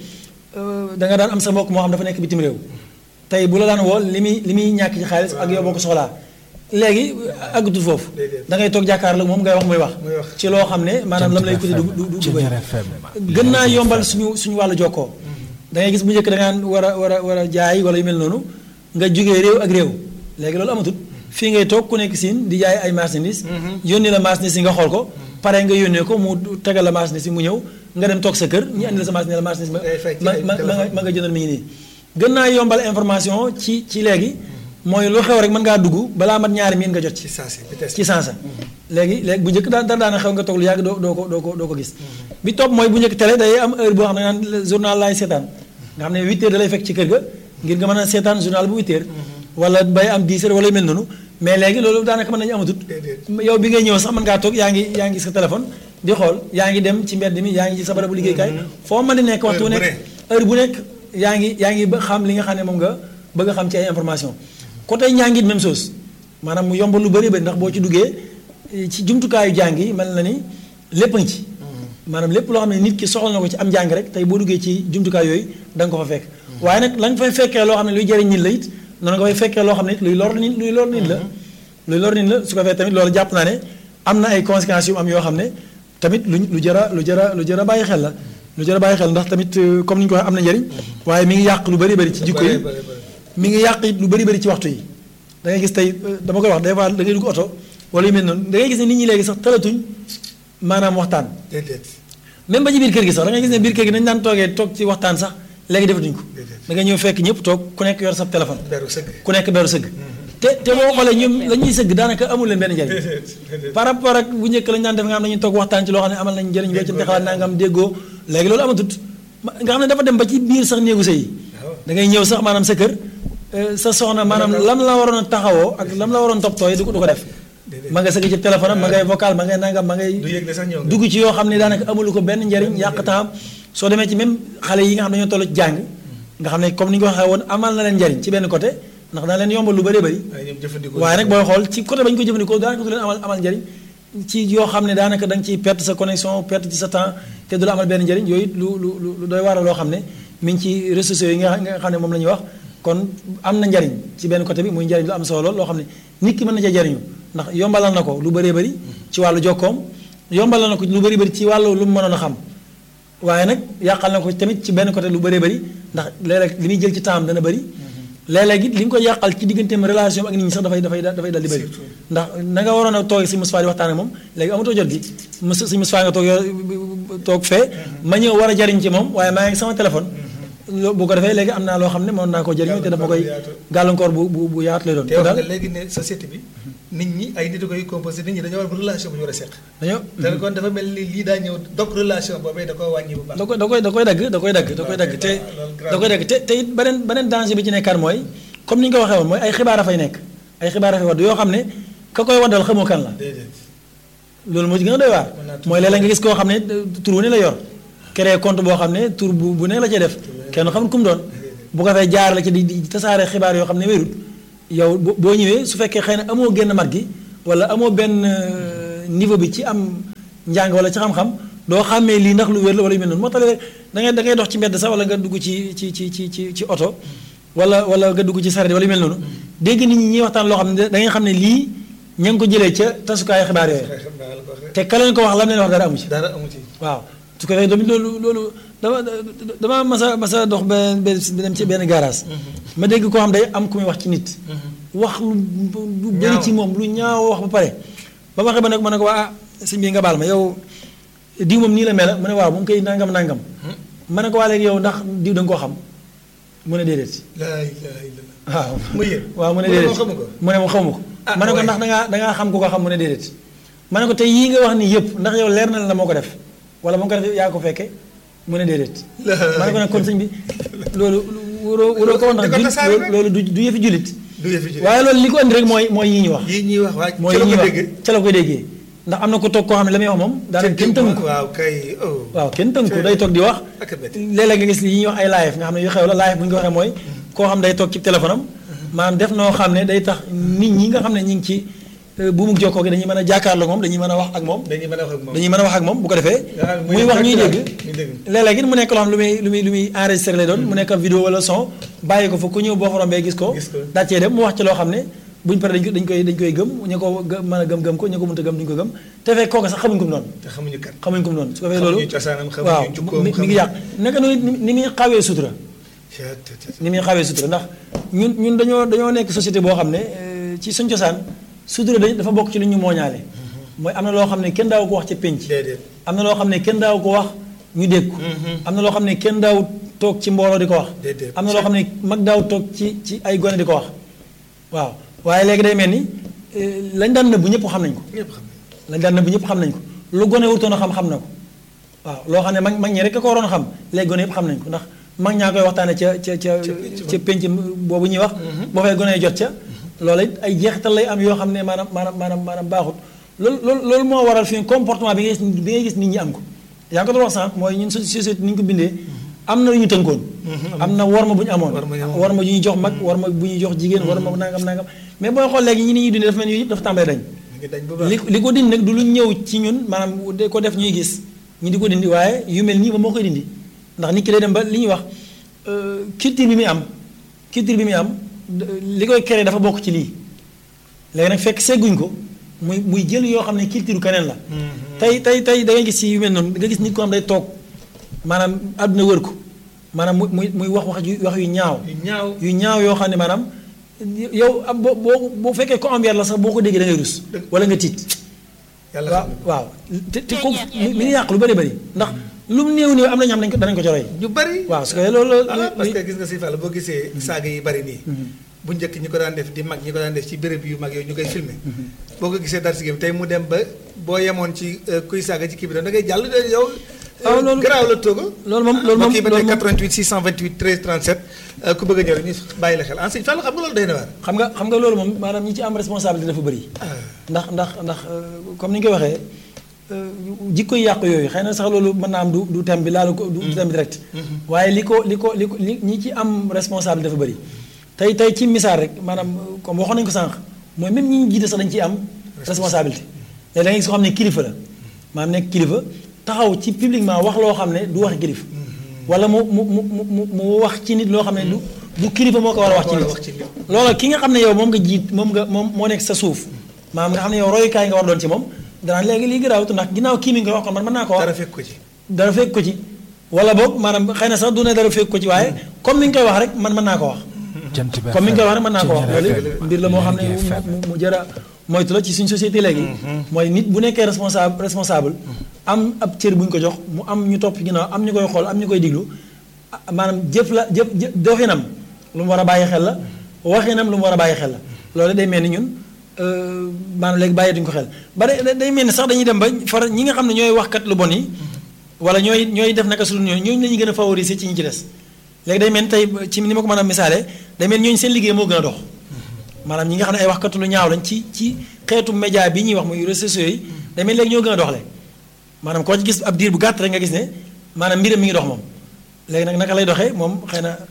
da nga daan am sa mbokk moo xam dafa nekk bitim réew tey bu la daan woo li muy li muy ñàkk ci xaalis ak yow boo ko soxlaa léegi àggatul foofu da ngay toog jàkkaarloo moom ngay wax muy wax ci loo xam ne maanaam lam lay coûter du du du bëri gën naa yombal suñu suñu wàllu jokkoo da ngay gis bu njëkk da ngaan war a war a war a jaay wala yu mel noonu nga jógee réew ak réew léegi loolu amatul fii ngay toog ku nekk siin di jaay ay marchandises yónni la marchandise yi nga xool ko pare nga yónnee ko mu tegal la marchandise yi mu ñëw nga dem toog sa kër ñu andi la sa marchandise la marchandise ma ma ma nga jëndal mi ngi nii gën naa yombal information ci ci léegi mooy lu xew rek mën ngaa dugg balaa mat ñaari miin nga jot ci ci sansa léegi léegi bu njëkk daan daana xew nga toog lu yàgg doo doo ko doo ko doo ko gis bi topp mooy bu njëkk télé day am heure boo xam ne naan journal laay seetaan nga xam ne 8 heures da lay fekk ci kër ga ngir nga mën a seetaan journal bu 8 heures wala bay am 10 heures wala yu mel noonu mais léegi loolu daanaka mën nañu amatut yow bi ngay ñëw sax mën ngaa toog yaa ngi yaa ngi sa téléphone di xool yaa ngi dem ci mbedd mi yaa ngi ci sa barabu liggéeykaay foo mën di nekk waxtu bu nekk heure bu nekk yaa ngi yaa ngi ba xam li nga xam ne moom nga bëgg a xam ci ay information côté njàngit même chose maanaam mu yombal lu bëri bëri ndax boo ci duggee ci jumtukaayu jàng yi mel na ni lépp ngi ci maanaam lépp loo xam ne nit ki soxla na ko ci am njàng rek tey boo duggee ci jumtukaay yooyu da nga ko fa fekk waaye nag la nga fay fekkee loo xam ne luy jëriñ nit la it noonu nga fay fekkee loo xam ne it luy lor nit luy lor nit la luy lor nit la su ko fee tamit loolu jàpp naa ne am na ay conséquences yu am yoo xam ne tamit lu lu jëra lu jëra lu jëra bàyyi xel la lu jëra bàyyi xel ndax tamit comme ni ñu ko waxee am na njëriñ waaye mi ngi yàq lu bëri bëri ci jikko yi mi ngi yàq it lu bëri bëri ci waxtu yi da ngay gis tey dama koy wax des fois da ngay dugg oto wala yu mel noonu da ngay gis ne nit ñi léegi sax talatuñ maanaam waxtaan même ba ci biir kër gi sax da ngay gis ne biir kër gi dañu daan toogee toog ci waxtaan sax léegi defatuñ ko da ngay ñëw fekk ñëpp toog ku nekk yor sa téléphone ku nekk beru sëgg te te boo xoolee ñoom la ñuy sëgg daanaka amul leen benn njëriñ par rapport ak bu njëkk lañu daan def nga xam ne dañuy toog waxtaan ci loo xam ne amal nañ njëriñ wecc te xalaat naa nga am déggoo léegi loolu amatut nga xam ne dafa dem ba ci biir sax néegu sëy da ngay ñëw sax maanaam sa kër sa soxna maanaam lam la waroon a taxawoo ak lam la waroon toppatoo yi du ko du ko def ma nga sëgg ci téléphone am ma ngay vocal ma ngay nangam ma ngay dugg ci yoo xam ne daanaka amulu ko benn njëriñ yàq temps soo demee ci même xale yi nga xam ne dañoo toll ci jàng nga xam ne comme ni ñu ko waxee woon amal na leen njëriñ ci benn côté ndax dana leen yombal lu bëree bëri waaye nag booy xool ci côté ba ñu ko jëfandikoo daanaka du leen amal amal njëriñ ci yoo xam ne daanaka da nga ciy perte sa connexion perte ci sa temps te du la amal benn njëriñ yooyu lu lu lu doy waar loo xam ne mi ngi ci réseaux sociaux yi nga xam ne moom la ñuy wax kon am na njariñ ci benn côté bi muy njariñ lu am solo lool loo xam ne nit ki mën na cee jariñu ndax yombalal na ko lu bëree bëri ci wàllu jokkoom yombalal na ko lu bëri bëri ci wàllu lu mu mënoon a xam waaye nag yàqal na ko tamit ci benn côté lu bëree bëri ndax léeg-léeg li muy jël ci temps dana bëri léeg-léeg it li nga ko yàqal ci digganteem relation ak nit ñi sax dafay dafay dafay dal di bëri ndax na nga waroon a toog si Moustapha di waxtaan ak moom léegi amatoo jot gi si Moustapha nga toog toog fee ma ñëw war a jariñ ci moom waaye maa ngi sama téléphone bu ko defee léegi am naa loo xam ne mën naa ko jëriñoo te dafa koy gàllankoor bu bu bu yaatu lay doon. te wax nga léegi ne société bi nit ñi ay nit a koy composé nit ñi dañoo war relation bu ñu war a seq. dañoo te kon dafa mel ni lii daa ñëw dog relation boobee da koy wàññi bu baax. da koy da koy da koy dagg da koy dagg da koy dagg te da koy dagg te te it beneen beneen danger bi ci nekkaat mooy comme ni ñu ko waxee woon mooy ay xibaar a fay nekk ay xibaar a fay wadd yoo xam ne ka koy waddal xamoo kan la. loolu moo ci gën a doy waar mooy léeg-léeg nga gis koo xam ne tur wu ne la yor créé compte boo xam ne tur bu bu ne la cay def kenn xamul ku mu doon bu ko fay jaar la ci di di tasaare xibaar yoo xam ne wérut yow boo ñëwee su fekkee xëy na amoo génn mat gi wala amoo benn euh, niveau bi ci am njàng wala ci xam-xam doo xàmmee lii ndax lu wér la wala yu mel noonu moo tax léeg da ngay da ngay dox ci mbedd sax wala nga dugg ci ci ci ci ci ci oto wala wala nga dugg ci saret wala yu mel noonu dégg nit ñi ñuy waxtaan loo xam ne da ngay xam ne lii ña ngi ko jëlee ca tasukaayu xibaar yooyu xam naa la ko waxee. te ka leen ko wax lam leen wax dara amu ci dara amu ci. waaw su ko defee tamit loolu loolu dama dama masa masa dox benn benn dem ci benn garage ma dégg koo xam day am ku muy wax ci nit wax lu lu bëri Ñaaw. ci moom lu ñaaw wax ba pare ba ma waxee ba nag ma ne ko waa ah sëñ bi nga baal ma yow diw moom nii la mel mu ne waaw moom koy nangam nangam ma ne ko waa léegi yow ndax diw da nga koo xam mu ne déedéet laa ilaaha illallah. waaw mu yéen. waaw mu ne mu ne déedéet moom xamu ko. mu ne moom xamu ko Ah, ma ne ko waaye. ndax dangaa dangaa xam ku ko xam mu ne déedéet ma ne ko te yii nga wax nii yëpp ndax yow leer na la moo ko def wala moo ko def yaa ko fekke mu ne déedéet La- ma ne ko nag kon sëñ bi loolu waroo waroo ko wax ndax di ko jul tasaare rek. loolu du du yëfi julit du yëfi ji. waaye loolu li ko andi rek mooy mooy yii ñu wax yii ñuy wax waa mooy ci la yii ko ñuy dégg. wax ca la koy déggee ndax am na ko toog koo xam ne la muy wax moom daanaka kenn tënku ko waaw kay oh. waaw kenn tënku day toog di wax ak a bett. léeg-léeg nga gis li ñuy wax ay live nga xam ne yu xew la live bu ñu ko waxee mooy koo xam day toog ci téléphone am maanaam def noo xam ne day tax nit ñi nga xam ne ñi ngi ci euh, bu mu jokkoo gi dañuy mën a jàkkaarloo moom dañuy mën a wax ak moom dañuy mën a wax ak moom. dañuy mën a wax ak moom bu ko defee Ah, muy muy wax ñuy direct dégg la, ñuy dégg. léeg-léeg it mu nekk loo xam ne lu muy lu muy lu muy enregistré lay doon mu nekk vidéo wala son bàyyi ko fa ku ñëw boo fa rombee gis ko Gis ko. daa cee dem mu wax ci loo xam ne buñ paree dañ ko dañ koy dañ koy gëm ñu ko gë- mën a gëm-gëm ko ñu ko mënta gëm duñ ko gëm te fekk kooku sax xamuñ ko mu noonu te xamuñu kan. xamuñ ko mu noonu su ko defee loolu Xamuñu cosaanam, xamuñu waaw jukkoom, mi mi ngi xamuñu- yàq naka noonu ni ni muy xawee sutura ni muy xawee sutura ndax ñun ñun dañoo dañoo nekk société boo xam ne euh, ci suñ cosaan sutura dañ dafa bokk ci lu ñu mooñaale mooy am na loo xam ne kenn daaw ko wax ci pénc déedéet. am na loo xam ne kenn daaw ko wax ñu dégg ko am na loo xam ne kenn daaw toog ci mbooloo di ko wax Déedéet. am na loo xam ne mag daaw toog ci ci ay gone di ko wax waaw waaye léegi day mel ni euh, lañ daan nëbbu ñëpp xam nañ ko ñëpp xam nañu. lañ daan nëbbu ñëpp xam nañ ko lu gone wutoon a xam xam na ko waaw loo xam ne mag mag ñi rek a ko waroon a xam léegi gone yëpp xam nañ ko ndax mag ñaa koy waxtaane ca ca ca ca penc boobu ñuy wax boo fay gone yi jot ca loolu it ay jeexital lay am yoo xam ne maanaam maanaam maanaam maanaam baaxut loolu loolu loolu moo waral fi comportement bi ngay gis bi ngay gis nit ñi am ko yaa ngi ko doon wax sànq mooy ñun suñu société ni ñu ko bindee am na lu ñu tënkoon am na warma bu ñu amoon Warma ñu amoon. warma ju ñuy jox mag warma bu ñuy jox jigéen warma bu nangam nangam mais booy xool léegi ñi ni ñuy dundee dafa mel ni yooyu yëpp dafa tàmbalee dañ mu ngi dañ bu baax. li li ko dindi nag du lu ñëw ci ñun maanaam de ko def ñuy gis ñi di ko dindi waaye yu mel nii moom moo koy dindi ndax nit ki day dem ba li ñuy wax euh, culture bi muy am culture bi muy am d- li koy créer dafa bokk ci lii léegi nag fekk segguñ ko muy muy jël yoo xam ne culture keneen la tey tey tey da ngay gis ci yu mel noonu nga gis nit ko am day toog maanaam àdduna wër ko maanaam muy muy muy wax wax yu wax yu ñaaw yu ñaaw. yu ñaaw yoo xam ne maanaam yow am boo boo boo fekkee ko am yar la sax boo ko déggee da ngay rus wala nga tiit yàlla waaw xam na ko. waaw te te ko mi mi ngi yàq lu bëri bëri ndax lu mu néew néew am na ñoo xam ne danañ ko ci roy ñu bari. waaw su ko loolu voilà parce li- que gis nga si Fall boo gisee saaga yi bari nii. bu njëkk ñi ko daan def di mag ñi ko daan def ci béréb yu mag yooyu ñu koy filmer boo ko gisee dar si tey mu dem ba boo yemoon ci euh, kuy saaga ci kii bi da ngay jàll de yow. waaw loolu- garaaw la tooga. loolu moom loolu moom kii ba loolu tey moom 88 628 13 37 euh, ku bëgg a ñëw rek ñu bàyyi la xel en sëñ Fall xam nga loolu day na waar. xam nga xam nga loolu moom maanaam ñi ci am responsabilité dafa bëri ndax ndax ndax euh, comme ni ñu koy waxee euh, jikko yi yàqu yooyu xëy na sax loolu mën naa am du du thème bi laalu ko du thème bi direct waaye li ko li ko li ko li ñi ci am responsabilité dafa bëri tey tey ci misaal rek maanaam euh, comme waxoon nañu ko sànq mooy même ñi ñu jiite sax dañu ciy am responsabilité léegi da ngay gis ko xam ne kilifa la maanaam nekk kilifa taxaw ci publiquement wax loo xam ne du waxi kilifa wala mu mu mu mu mu mu wax ci nit loo xam ne du du kilifa moo ko war a wax ci Moo ko war a wax ci nit nit. loolu ki nga xam ne yow moom nga jiit moom nga moom moo nekk sa suuf maanaam nga xam ne yow royukaay nga war doon ci moom danaan léegi lii garaawut ndax ginnaaw kii mi ngi koy wax kon man mën naa ko wax dara fekk ko ci. dara fekk ko ci wala boog maanaam xëy na sax du ne dara fekk ko ci waaye comme ni nga koy wax rek man mën naa ko wax jant bi comme ni nga koy wax rek mën naa ko wax Ceeñeer loolu FM, mbir la moo xam ne Lergui FM. mu mu jëra moytu la ci suñ société léegi mooy nit bu nekkee responsable responsable am ab cër bu ñu ko jox mu am ñu topp ginnaaw am ñu koy xool am ñu koy diglu ah, maanaam jëf la jëf jëf doxinam lu mu war a bàyyi xel la waxinam lu mu war a bàyyi xel la loolu day mel ni ñun euh, maanaam léegi bàyyeetuñu ko xel ba day day mel ni sax dañuy dem ba far ñi nga xam ne ñooy waxkat lu bon yi wala ñooy ñooy def naka su dul ñooñu ñooñu la ñuy gën a favoriser ci ñi ci des léegi day mel ni tey ci ni ma ko mën a misaale day mel ni ñooñu seen liggéey moo gën a dox maanaam ñi nga xam ne ay waxkatu lu ñaaw lañ ci ci xeetu média bi ñuy wax muy réseaux sociaux yi day mel ni léegi ñoo gën a doxle maanaam koo ci gis ab diir bu gàtt rek nga gis ne maanaam mbiram mi ngi dox moom léegi nag naka lay doxee moom xëy na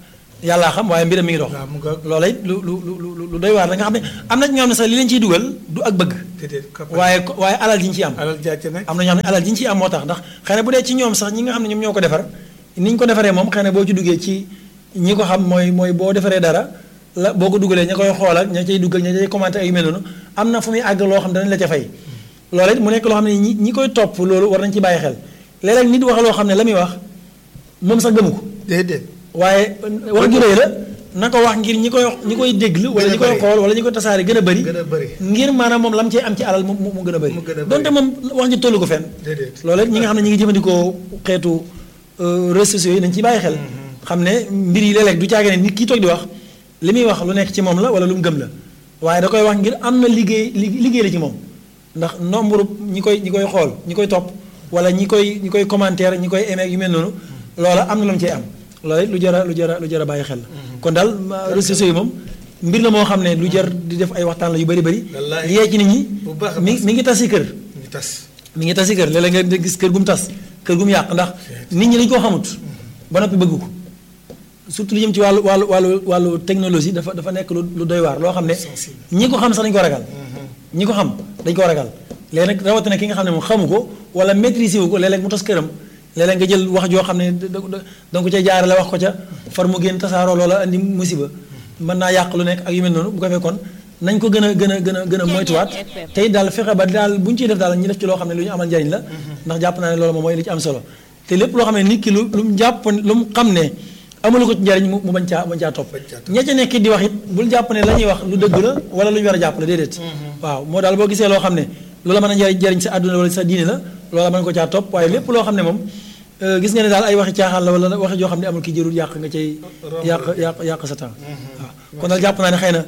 yàllaa xam waaye mbiram mi ngi dox waaw mu ngoog. loola it lu lu lu lu lu doy waar la nga xam ne am na ci ñoo xam ne sax li leen ciy dugal du ak bëgg déedéet koppar. waaye ko- waaye alal ji ñu ciy am alal jàcc nag. am na ñoo xam ne alal ji ñu ciy am moo tax ndax xëy na bu dee ci ñoom sax ñi nga xam ne ñoom ñoo ko defar ni ñu ko defaree moom xëy na boo ci duggee ci ñi ko xam mooy mooy boo defaree dara la boo ko dugalee ña koy xool ak ña cay dugg ak ña cay commenté ak yu mel noonu am na fu muy àgg loo xam ne danañ la ca fay loolu it mu nekk loo xam ne ñi ñi koy topp loolu war nañ ci bàyyi xel léeg-léeg nit wax loo xam ne la muy wax moom sax gëmu ko déedéet. waaye wax ju rëy la na ko wax ngir ñi koy ñi koy déglu wala Gën a ñi koy bëri. xool wala ñi koy tasaare gën a bëri gën a bëri. ngir maanaam moom lam cee am ci alal mu mu mu gën a bëri Mu gën a bëri. donte moom wax ji tollu ko fenn déedéet. loolu it ñi nga xam ne ñi ngi jëfandikoo xeetu euh, réseaux sociaux yi nañ ci bàyyi xel xam ne mbir yi léeg-léeg du caage ne nit kii toog di wax li muy wax lu nekk ci moom la wala lu mu gëm la waaye da koy wax ngir am na liggéey li- liggéey la ci moom ndax nombre ñi koy ñi koy xool ñi koy topp wala ñi koy ñi koy commentaire ñi koy aimer yu mel noonu loola am na lu mu cee am loolu it lu jar a lu jar a lu jar a bàyyi xel la kon daal ma- réseaux sociaux yi moom mbir la moo xam ne lu jar di def ay waxtaan la yu bari bari Wallaahi. yee ci nit ñi Bu baax a mi baax. mi ngi tas si kër ñu tas. mi ngi tas si kër léeg-léeg nga gis kër gu mu tas kër gu mu yàq ndax nit ñi dañu koo xamut ba noppi bëgg ko surtout lu jëm ci wàllu wàllu wàllu wàllu technologie dafa dafa nekk lu lu doy waar loo xam ne Sensible. ñi ko xam sax dañu ko ragal ñi ko xam dañu ko ragal léegi nag rawatina ki nga xam ne moom xamu ko wala maîtriser wu ko léeg-léeg mu tas këram léeg-léeg nga jël wax joo xam ne da da da nga ko ca jaarale wax ko ca far mu génn tasaaroo loola andi musiba mën naa yàq lu nekk ak yu mel noonu bu ko fekkoon nañ ko gën a gën a gën a gën a moytuwaat tey daal fexe ba daal bu ñu ciy def daal ñu def ci loo xam ne lu ñu amal njariñ la ndax jàpp naa ne loolu moom mooy li ci am solo te lépp loo xam ne nit ki lu lu mu jàpp lu mu xam ne amalu ko ci njariñ mu mu bañ caa bañ caa topp Bañ caa topp. ña ca nekk di wax it bul jàpp ne la ñuy wax lu dëgg la wala lu ñu war a jàpp la déedéet waaw moo daal boo gisee loo xam ne loola mën a njariñ jariñ sa àdduna wala sa diine la loola mën ko caa topp waaye lépp loo xam ne moom euh, gis nga ne daal ay waxi caaxaan la wala waxi joo xam ne amul ki jërul yàq nga cay yàq yàq yàq sa temps waaw kon daal jàpp naa ne xëy na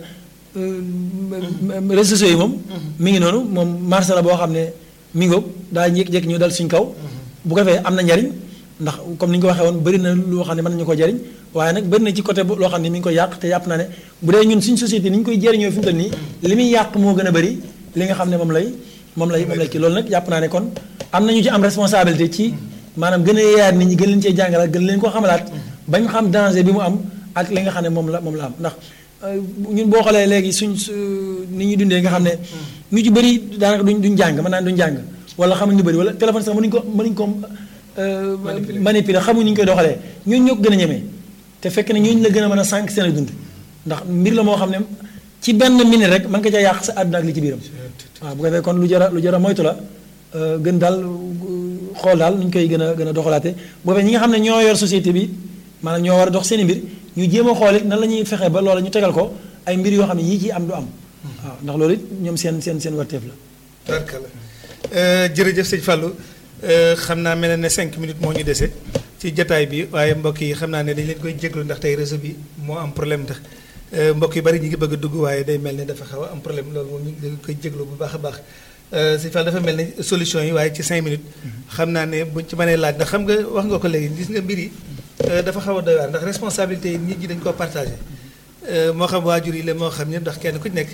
euh, réseaux sociaux yi moom mi ngi noonu moom marché la boo xam ne mi ngoog daa jékki-jékki ñu dal suñ kaw bu ko defee am na njariñ ndax comme ni ñu ko waxee woon bëri na loo xam ne mën nañu ko jariñ waaye nag bëri na ci côté bu- loo xam ne mi ngi koy yàq te yàpp naa ne bu dee ñun suñ société ni ñu koy jëriñoo fi mu toll nii li muy yàq moo gën a bëri li nga xam ne moom lay moom lay moom lay kii loolu nag yàpp naa ne kon am nañu ci am responsabilité ci maanaam gën a yeeyaat nit ñi gën leen cee jàngalaat gën leen ko xamalaat bañ xam danger bi mu am ak li nga xam ne moom la moom la am ndax euh, ñun boo xoolee léegi suñ su ni ñuy dundee nga xam ne ñu ci bëri daanaka duñ duñ jàng mën naa ne duñ jàng wala xamuñ lu bëri wala téléphone sax mënuñ ko mënuñ ko euh, Manipuler. manipuler xamuñ ni ñu koy doxalee ñooñu ñoo ko gën a ñemee te fekk ne ñooñu la gën a mën a sànq seen ak dund ndax mbir la moo xam ne ci benn minute rek mën nga ca yàq sa àdduna ak li ci biiram waaw bu ko defee kon lu jar a lu jar a moytu la euh, gën daal euh, xool daal nu ñu koy gën a gën a doxalaate bu ko defee ñi nga xam ne ñoo yor société bi maanaam ñoo war a dox seen i mbir ñu jéem a xool it nan la ñuy fexe ba loola ñu tegal ko ay mbir yoo xam ne yii ci am du am waaw ndax loolu it ñoom seen seen seen warteef la barkala jërëjëf sëñ Fallou xam naa mel na ne cinq minutes moo ñu dese ci jataay bi waaye mbokk yi xam naa ne dañ leen koy jéglu ndax tey réseau bi moo am problème ndax euh, mbokk yu bari ñi ngi bëgg a dugg waaye day mel ne dafa xaw a am problème loolu moom ñu ngi koy jéglu bu baax a baax Euh, sëñ Fall dafa mel ne solution yi waaye ci cinq minutes xam naa ne buñ ci mënee laaj ndax xam nga wax nga ko léegi gis nga mbir yi euh, dafa xaw a doy waar ndax responsabilité yi nit ñi dañ koo partagé Euh, moo xam waajur yi la moo xam ñëpp ndax kenn ku ci nekk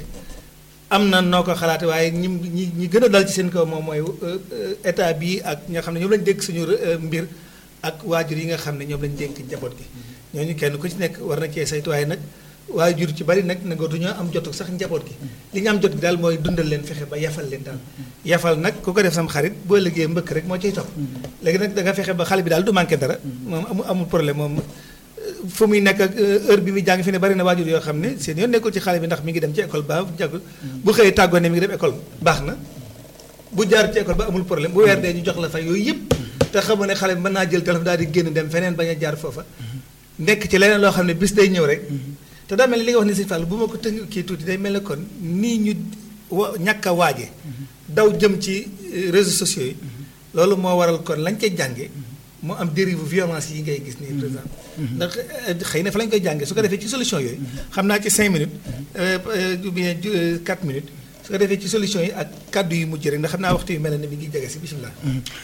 am na noo ko xalaate waaye ñi ñi ñi gën a dal ci seen kaw moom mooy euh, euh, état bi ak ñi nga xam ne ñoom lañ dénk suñu euh, mbir ak waajur yi nga xam ne ñoom lañ dénk njaboot gi ñooñu kenn ku ci nekk war na cee saytu waaye nag waajur ci bari nag nangootu ñoo am jotu sax njaboot gi li ñu am jot gi daal mooy dundal leen fexe ba yafal leen daal yafal nag ku ko def sam xarit boo liggéey mbëkk rek moo ciy topp léegi nag da nga fexe ba xale bi daal du manqué dara moom amul amul problème moom fu muy nekk ak heure bi muy jàng fi ne bari na waajur yoo xam ne seen yoon nekkul ci xale bi ndax mi ngi dem ci école ba jàggul bu xëyee tàggoo ne mi ngi dem école baax na bu jaar ci école ba amul problème bu weer dee ñu jox la fay yooyu yëpp te xamoo ne xale bi mën naa jël téléphone daal di génn dem feneen bañ a jaar foofa nekk ci leneen loo xam ne bis day ñëw rek te daa mel ni li nga wax ni si Fall bu ma ko tënk kii tuuti day mel ne kon nii ñu wa ñàkk a waaje daw jëm ci euh, réseaux sociaux yi loolu moo waral kon lañ koy jànge mu am dérive violence yi ngay gis nii par exemple ndax euh, xëy na fa lañ koy jànge su ko defee ci solution yooyu xam naa ci 5 minutes euh, euh, ou bien 4 minutes su ko defee ci solution yi ak kàddu yu mujj rek ndax xam naa waxtu yu mel ne mi ngi jege si bisimilah.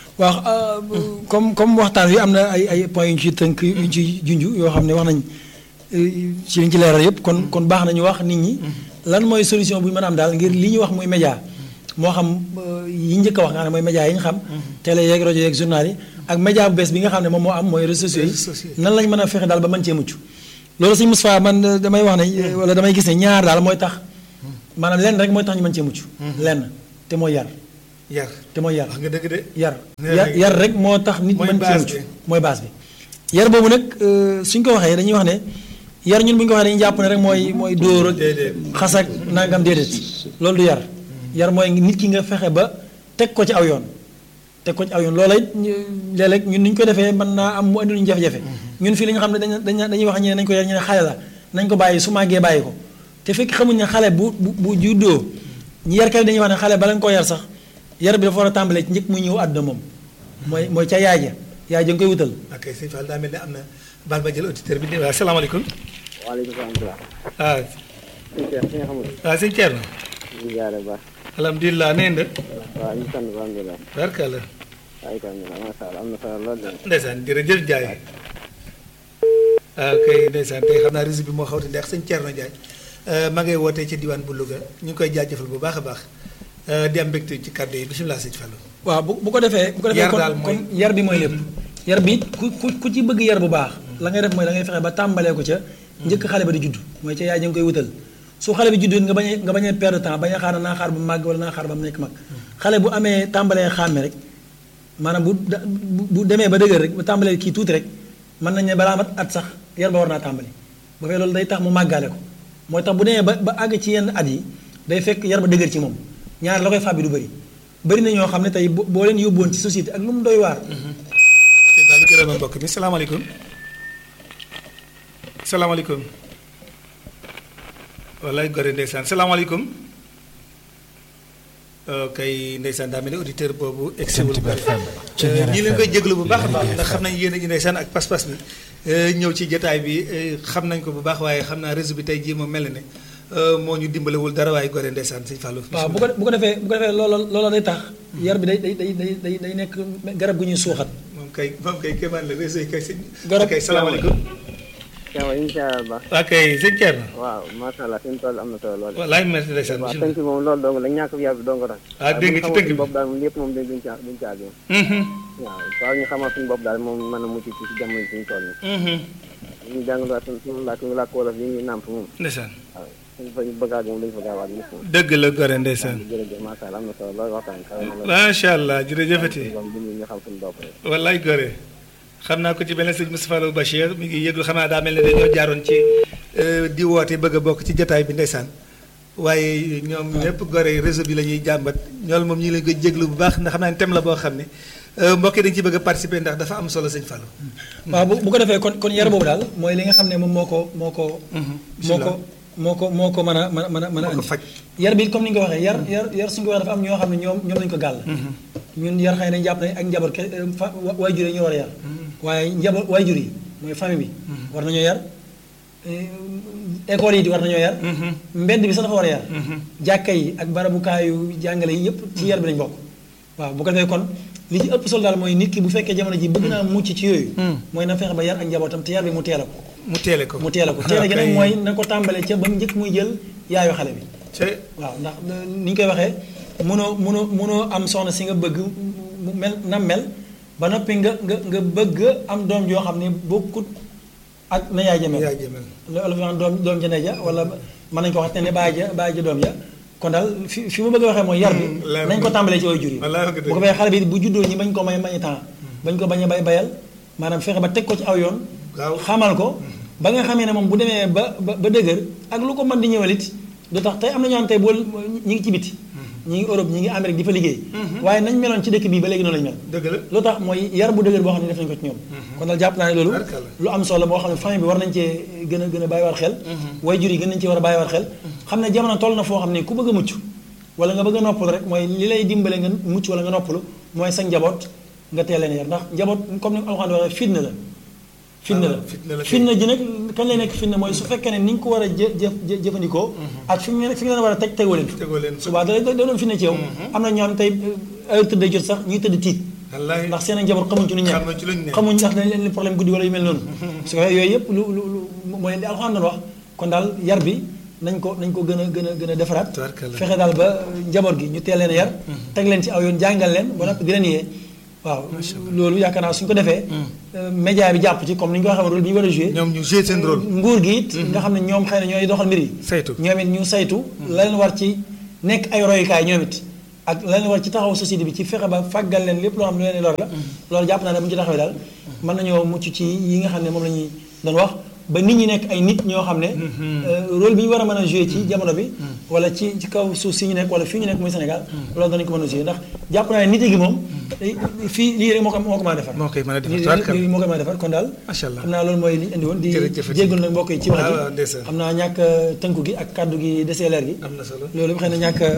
waaw comme comme waxtaan wi am na ay ay points yu ñu ci tënk yu ñu ci junj yoo xam ne wax nañ euh, ci liñ ci leeral yëpp kon kon baax na ñu wax nit ñi lan mooy solution bu ñu mën a am daal ngir li ñu wax muy média moo xam euh, yi njëkk a wax nga xam ne mooy média yi ñu xam télé yeeg rajo yeeg journal yi ak média bu bees bi nga xam ne moom moo am mooy réseaux sociaux Réseaux sociaux yi nan lañ mën a fexe daal ba mën cee mucc loolu sëñ Moustapha man euh, damay wax ne wala damay gis ne ñaar daal mooy tax maanaam lenn rek mooy tax ñu mën cee mucc lenn te mooy yar yar te mooy yar wax nga dëgg de yar Nee yar nañ- yar rek moo tax nit Mooy mën base cee bi. mucc mooy base bi yar boobu nag euh, suñ ko waxee dañuy wax ne yar ñun bu ñu ko waxee dañuy jàpp ne rek mooy mooy dóor ak Déedéet. xas ak nangam déedéet loolu du yar yar mooy nit ki nga fexe ba teg ko ci aw yoon teg ko ci aw yoon loola it ñu- léeg-léeg ñun ni ñu ko defee mën naa am mu andi lu ñu jafe-jafe ñun fii li nga xam ne dañ dañ dañuy wax ñu ne nañ ko yar ñu ne xale la nañ ko bàyyi su màggee bàyyi ko te fekk xamuñ ne xale bu bu bu juddoo ñu yarkat yi dañuy wax ne xale bala nga koo yar sax yar bi dafa war a tàmbalee ci njëkk muy ñëw àdduna moom mooy mooy ca yaay ja yaay ja nga koy wutal ok sëñ Fall daa mel ne am na baal ma jël auditeur bi waaw salaamaaleykum waaleykum salaam. waaw sëñ Cheikh si nga xamul. waaw sëñ Thierno ñu ngi jaaree bu baax. alhamdulilah nee nga waaw ñu sant bu alhamdulilah. barkalla waaye itam macha allah am na solo lool de. ndeysaan jërëjëf Ndiaye ok ndeysaan tey xam naa réseau bi moo xaw te neex sëñ Thierno Ndiaye ma ngay wootee ci diwaan bu Louga ñu ngi koy jaajëfal bu baax a baax euh, di am mbégte ci kàddu yi bisimilah sëñ Fallou waaw bu bu ko defee bu ko defee Yar kon daal mooy- kon yar bi mooy lépp yar bi ku ku ku ci bëgg yar bu baax la ngay def mooy da ngay fexe ba tàmbalee ko ca njëkk xale ba di judd mooy ca yaay ja nga koy wutal su xale bi juddoo nga bañ a nga bañ a perdre temps bañ a xaar naa xaar ba màgg wala naa xaar ba mu nekk mag xale bu amee tàmbalee xàmme rek maanaam bu da- bu bu demee ba dëgër rek bu tàmbalee kii tuuti rek mën nañ ne balaa mat at sax yar ba war naa tàmbali ba fee loolu day tax mu màggaale ko mooy tax bu demee ba ba àgg ci yenn at yi day fekk yar ba dëgër ci moom ñaar la koy fàbbi du bëri bëri na ñoo xam ne tey bo- boo leen yóbbuwoon ci société ak lu mu doy waar sëñ Fallou jërëma mbokk mi salaamaaleykum salaamaaleykum wallaay gore ndeysaan salaamaaleykum kay ndeysaan daa mel ni auditeur boobu egsiwul ñi leen koy jéglu bu baax a baax ndax xam nañ yéen a ji ndeysaan ak pas-pas bi euh, ñëw ci jotaay bi euh, xam nañ ko bu baax waaye xam naa réseau bi tey jii moom mel na ne euh, moo ñu dimbalewul dara waaye gore ndeysaan sëñ Fallou waaw bu ko bu ko defee bu ko defee loola loola day tax yar bi day day day day day day nekk garab gu ñuy suuxat moom kay moom kay kéemaan la réseau yi kay sëñ Garab- kay salaamaaleykum Cheikh ñu ngi jaaree bu baax. waa kay sëñ Thierno waaw macha allah seen tool am na solo lool. wallaay merci ndeysaan waaw bisimilah tënk moom loolu dong la ñàkk yar bi dong tax. Ah, dégg nga ci tënk bi. bopp daal moom lépp moom dañ duñ caa duñ caa gën. Mhm, waaw waaw ñu xamal suñu bopp daal moom mën a mucc ci si jamono ji ñu toll nii. mhm. ñu jàngal suñu suñu làkk làkk wolof yi ñu nàmp moom. ndeysaan waaw suñu fa ñu bëgg a moom dañu fa gaawaat ñëpp moom. dëgg la gore ndeysaan jërëjëf macha allah am na solo lool waxtaan kawe na lool. macha allah jërëjëfati moom ñu ñu xam suñu bopp rek. wallaay gore xam naa ko ci benn sëñ Moustapha Lo Bachir mi ngi yëglu xam naa daa mel ne dañoo jaaroon ci euh, di woote bëgg a bokk ci jotaay bi ndeysaan waaye ñoom ñëpp gore réseau bi la ñuy jàmbat ñool moom ñu ngi leen koy jéglu bu baax ndax xam naa ne thème la boo xam ne euh, mbokk yi dañu ci bëgg a participer ndax dafa am solo sëñ Fallou waaw bu bu ko defee kon kon yar boobu daal mooy li nga xam ne moom moo ko moo ko moo ko moo ko moo ko mën a mën a mën a mën a moo ko andi faj yar bi comme ni nga ko waxee yar yar yar suñu ko waxee dafa am ñoo xam ne ñoom ñoom lañu ko gàll ñun yar xëy na jàpp nañ ak njaboot ke fa waajur yi ñu war a yar waaye njaboot waajur yi mooy famille bi war nañoo yar école yi di war nañoo yar mbedd bi sax dafa war a yar jàkka yi ak barabukaayu jàngale yi yëpp ci yar bi lañ bokk waaw bu ko defee kon li ci ëpp solo daal mooy nit ki bu fekkee jamono ji bëgg naa mucc ci yooyu mooy na fexe ba yar ak njabootam te yar bi mu teel a ko mu teele ko mu teel a ko teel a gi nag kay. mooy na ko tàmbalee ca ba mu njëkk muy jël yaayu xale bi te waaw ndax ni ñu koy waxee mënoo mënoo mënoo am soxna si nga bëgg mu mel na mel ba noppi nga nga nga bëgg am doom joo xam ne bokkut ak na yaay ja mel yaay jëmel loolu fi naan doom doom ja ne ja wala mën nañu ko wax te ne bàyyi ja bàyyi ja doom ja kon daal fi fi ma bëgg a waxee mooy yar bi leer nañ ko na. tàmbalee ci way jur yi Wallaahi wax nga dëgg. bu ko fee xale bi bu juddoo ñi bañ ko may may temps bañ ko bañ a bay bayal maanaam fexe ba teg ko ci aw yoon Waaw. xamal ko ba nga xamee ne moom bu demee ba ba ba dëgër ak lu ko mën di ñëwalit du tax tey am na ñoo xam tey boo ñi ngi ci biti ñi ngi Europe ñi ngi Amérique di fa liggéey waaye nañ meloon ci dëkk bii ba léegi noonu lañ mel dëgg la lu tax mooy yar bu dëgër boo xam ne def nañ ko ci ñoom kon daal jàpp naa ne loolu Barkalla. lu am solo boo xam ne famille bi war nañ cee gën a gën a bàyyiwaat xel way jur yi gën nañ cee war a bàyyiwaat xel xam ne jamono toll na foo xam ne ku bëgg a mucc wala nga bëgg a noppalu rek mooy li lay dimbale nga mucc wala nga noppalu mooy sa njaboot nga teel leen yar ndax njaboot comme ni alxuraan waxee fitna la fitna la Ah, fitna la kay. fitna ji nag kañ lay nekk fitna mooy su fekkee ne ni nga ko war a jë jëf jë- jëfandikoo ak fi nga fi nga leen war a teg tegoo leen fi tegoo leen subaa da da doon fitna ci yow am na ñoo xam tey heure tëdd jot sax ñuy tëdd tiit wallaahi ndax seen njaboot xamuñ ci lu ñu nekk xamuñ ci luñ nekk. xamuñ ndax dañ leen problème guddi wala yu mel noonu su ko defee yooyu yëpp lu lu lu mooy li alxuraan doon wax kon daal yar bi nañ ko nañ ko gën a gën a gën a defaraat Tabarkalla. fexe daal ba njaboot gi ñu teel leen a yar teg leen ci aw yoon jàngal leen ba noppi di leen yee waaw loolu yaakaar naa suñ ko defee média bi jàpp ci comme ni ñu ko waxee rôle bi ñu war a joué ñoom ñu joué seen rôle. nguur gi it nga xam ne ñoom xëy na ñooy doxal mbir yi saytu. ñoom it ñu saytu la leen war ci nekk ay royukaay ñoom it ak la leen war ci taxaw société bi ci fexe ba fàggal leen lépp loo xam ne lu leen lor la loolu jàpp naa ne bu ñu ci taxawee daal mën nañoo mucc ci yi nga xam ne moom la ñuy doon wax ba nit ñi nekk ay nit ñoo xam ne rôle bi ñu war a mën a joué ci jamono bi wala ci ci kaw suuf si ñu nekk wala fii ñu nekk muy Sénégal loolu danañ ko mën a joué ndax jàpp naa ne nit gi moom fii lii rek moo ko moo ko mën a defar moo koy mën a defar lii tubaarkalla. lii moo koy mën a defar kon daal Macha Allah. xam naa loolu mooy li ñu indi woon di Jërëjëf. jéggul nag mbokk yi ci wax waaw ji waaw, ndeysaan. xam naa ñàkk tënku gi ak kàddu gi desee leer gi am na solo. loolu xëy na ñàkk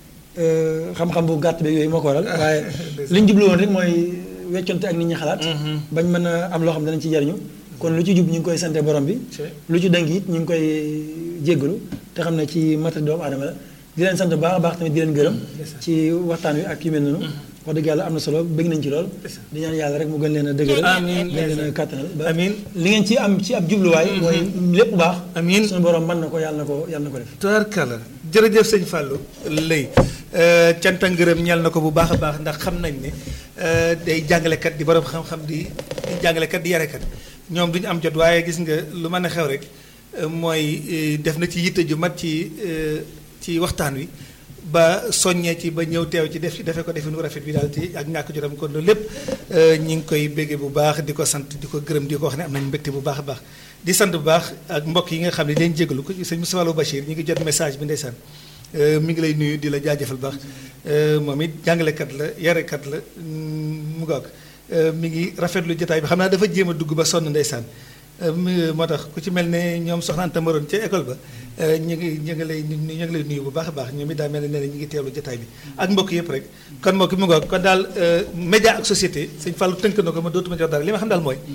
euh, xam-xam bu gàtt beeg yooyu moo ko waral waaye ndeysaan. li ñu jublu woon rek mooy wecconte ak nit ñi xalaat bañ mën a am loo xam ne danañ ci jariñu kon lu ci jub ñu ngi koy sante borom bi C'est- lu ci dëng it ñu ngi koy jéggalu te xam ne ci mata doomu aadama la di leen sant bu baax a baax tamit di leen gërëm ci waxtaan wi ak yu mel noonu wax dëgg yàlla am na solo bëgg nañ ci lool di ñaan yàlla rek mu gën leen a dëgëral Amiin. gën leen a kàttanal ba Amiin. li ngeen ci am ci ab jubluwaay mooy lépp baax Amiin. suñu borom mën na ko yàlla na ko yàlla na ko def tubaarkalla jërëjëf sëñ Fallou lay cant ak ngërëm ñeel na ko bu baax a baax ndax xam nañ ne euh, day jàngalekat di borom xam-xam di di jàngalekat di yarekat ñoom duñu am jot waaye gis nga lu mën a xew rek euh, mooy euh, def na ci yitte ju mat ci euh, ci waxtaan wi ba soññee ci ba ñëw teew ci def ci defee ko defee nu rafet bi daal ci ak ñàkk jotam kon loolu lépp ñi ngi koy béggee bu baax di ko sant di ko gërëm di ko wax ne am nañu mbégte bu baax a baax di sant bu baax ak mbokk yi nga xam ne leen jégalu ko sëñ Moustapha Lo Bachir ñi ngi jot message bi ndeysaan mi ngi lay nuyu di la jaajëfal baax moom it jàngalekat la yarekat la mu ngoog mi ngi rafetlu jotaay bi xam naa dafa jéem a dugg ba sonn ndeysaan mi- moo tax ku ci mel ne ñoom soxna Anta Maroon ca école ba ñu ngi ñu ngi lay ñu ngi lay nuyu bu baax a baax ñoom it daa mel ne nee na ñu ngi teewlu jotaay bi ak mbokk yëpp rek kon mbokk mu ngoog kon daal média ak société sëñ Fallou tënk na ko ma dootuma jox dara li ma xam daal mooy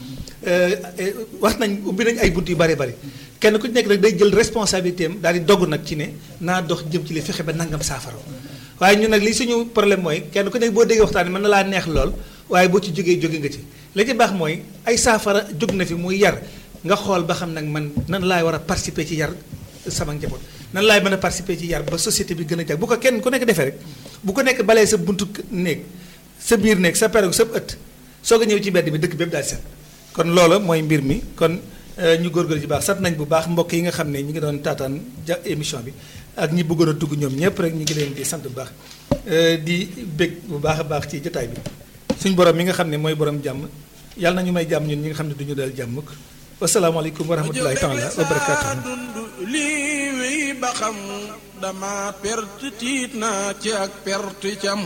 wax nañ ubbi nañ ay bunt yu bari bari kenn ku ci nekk rek day jël responsabilité am daal di dogg nag ci ne naa dox jëm ci li fexe ba nangam saafara waaye ñun nag li suñu problème mooy kenn ku nekk boo déggee waxtaan mën na laa neex lool waaye boo ci jógee jóge nga ci la ci baax mooy ay saafara jóg na fi muy yar nga xool ba xam nag man nan laay war a participer ci yar sama njaboot nan laay mën a participer ci yar ba société bi gën a jag bu ko kenn ku nekk defee rek bu ko nekk balee sa buntu néeg sa biir néeg sa perog sa ëtt soog a ñëw ci mbedd mi dëkk bépp daal set kon loola mooy mbir mi kon ñu góorgóorlu ci baax sant nañ bu baax mbokk yi nga xam ne ñu ngi doon taataan ja émission bi ak ñi bëggoon a dugg ñoom ñëpp rek ñu ngi leen di sant bu baax di bég bu baax a baax ci jotaay bi suñ borom mi nga xam ne mooy borom jàmm yàlla na ñu may jàmm ñun ñi nga xam ne du ñu dal jàmm mukk wasalaamaaleykum wa rahmatulahi taala wa barakaatuhu dund lii wéy ba xam dama perte tiit naa ci ak perte cam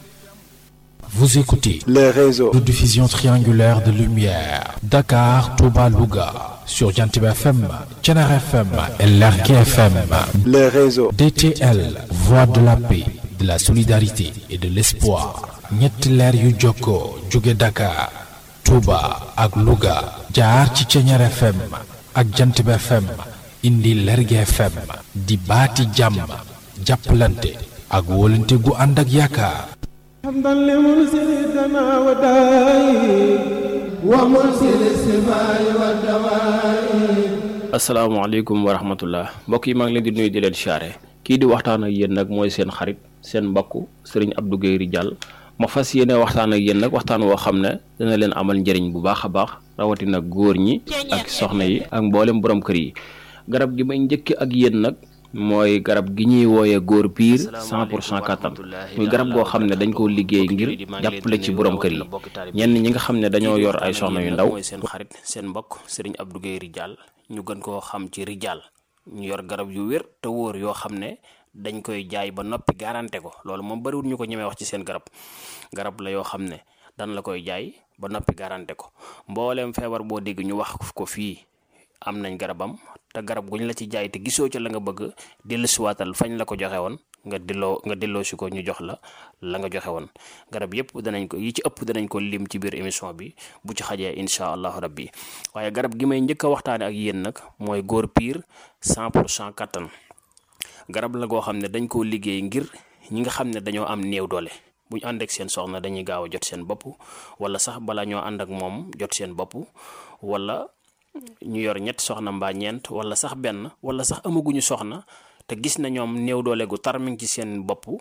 Vous écoutez les réseaux, de diffusion triangulaire de lumière. Dakar, Touba, Louga. Sur Jantib FM, Tchenar FM et Lergui FM. les réseaux, DTL, voix de la paix, de la solidarité et de l'espoir. ñetti leer yu jokkoo jóge Dakar, Touba ak Louga. jaar ci Tchenar FM ak Jantib FM. indi Lergui FM. di baati jàmm. jàppalante ak wóolante gu ànd ak yaakaar. حمدا لمرسلنا وداي ومرسل السماء والدواء asalaamaaleykum wa rahmatullah mbokk yi maa ngi leen di nuyu di leen siyaare kii di waxtaan ak yéen nag mooy seen xarit seen mbokk sëriñ Abdou Guèye Ridial ma fas yéene waxtaan ak yéen nag waxtaan woo xam ne dana leen amal njëriñ bu baax a baax rawatina góor ñi ak soxna yi ak mboolem borom kër yi garab gi may njëkk ak yéen nag mooy garab gi ñuy wooyee góor piir 100 pour cent kattan muy garab goo xam ne dañ koo liggéey ngir jàppale ci borom kër yi ñenn ñi nga xam ne dañoo yor ay soxna yu ndaw mooy seen xarit seen mbokk sëriñ Abdou Guèye Ridial ñu gën koo xam ci Ridial ñu yor garab yu wér te wóor yoo xam ne dañ koy jaay ba noppi garanté ko loolu moom bariwul ñu ko ñemee wax ci seen garab garab la yoo xam ne dan la koy jaay ba noppi garanté ko mbooleem feebar boo dégg ñu wax ko fii am nañ garabam te garab guñ la ci jaay te gisoo ca la nga bëgg dellusiwaatal fañ la ko joxe woon nga delloo nga delloo si ko ñu jox la la nga joxe woon garab yëpp danañ ko yi ci ëpp danañ ko lim ci biir émission bi bu ci xajee incha allahu rabbi waaye garab gi may njëkk a waxtaane ak yéen nag mooy góor piir 100 pour cent kattan garab la goo xam ne dañ koo liggéey ngir ñi nga xam ne dañoo am néew doole bu ñu ànd ak seen soxna dañuy gaaw a jot seen bopp wala sax bala ñoo ànd ak moom jot seen bopp wala ñu yor ñett soxna mbaa ñeent wala sax benn wala sax amaguñu soxna te gis na ñoom néew doole gu tar mi ngi ci seen bopp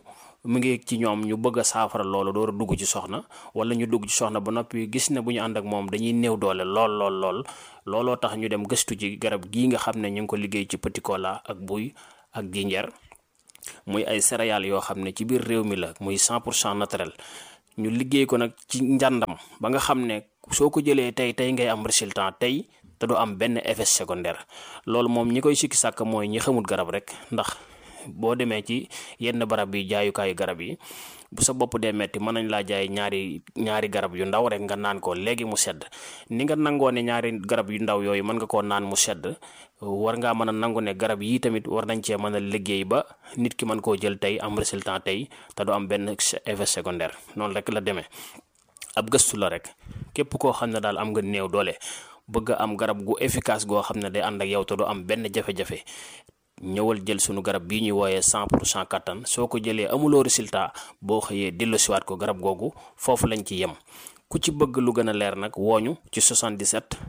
mu ngi ci ñoom ñu bëgg a saafara loolu door a dugg ci soxna wala ñu dugg ci soxna ba noppi gis ne bu ñu ànd ak moom dañuy néew doole lool lool lool looloo tax ñu dem gëstu ci garab gii nga xam ne ñu ngi ko liggéey ci petit cola ak buy ak jinjeer muy ay céréales yoo xam ne ci biir réew mi la muy 100 pour cent naturel ñu liggéey ko nag ci njàndam ba nga xam ne soo ko jëlee tey tey ngay am résultat tey te du am benn effet secondaire loolu moom ñi koy sikki sàkk mooy ñi xamul garab rek ndax boo demee ci yenn barab yi jaayukaayu garab yi bu sa bopp dee metti mën nañ laa jaay ñaari ñaari garab yu ndaw rek nga naan ko léegi mu sedd ni nga nangoo ne ñaari garab yu ndaw yooyu mën nga koo naan mu sedd war ngaa mën a nangu ne garab yii tamit war nañ cee mën a liggéey ba nit ki mën koo jël tey am résultat tey te du am benn effet secondaire noonu rek la demee ab gëstu la rek képp koo xam ne daal am nga néew doole bëgg am garab gu efficace goo xam ne day ànd ak yow te du am benn jafe-jafe ñëwal jël sunu garab bii ñuy wooyee 100 pour cent kattan soo ko jëlee amuloo résultat boo xëyee delloosiwaat ko garab googu foofu lañ ci yem ku ci bëgg lu gën a leer nag wooñu ci 77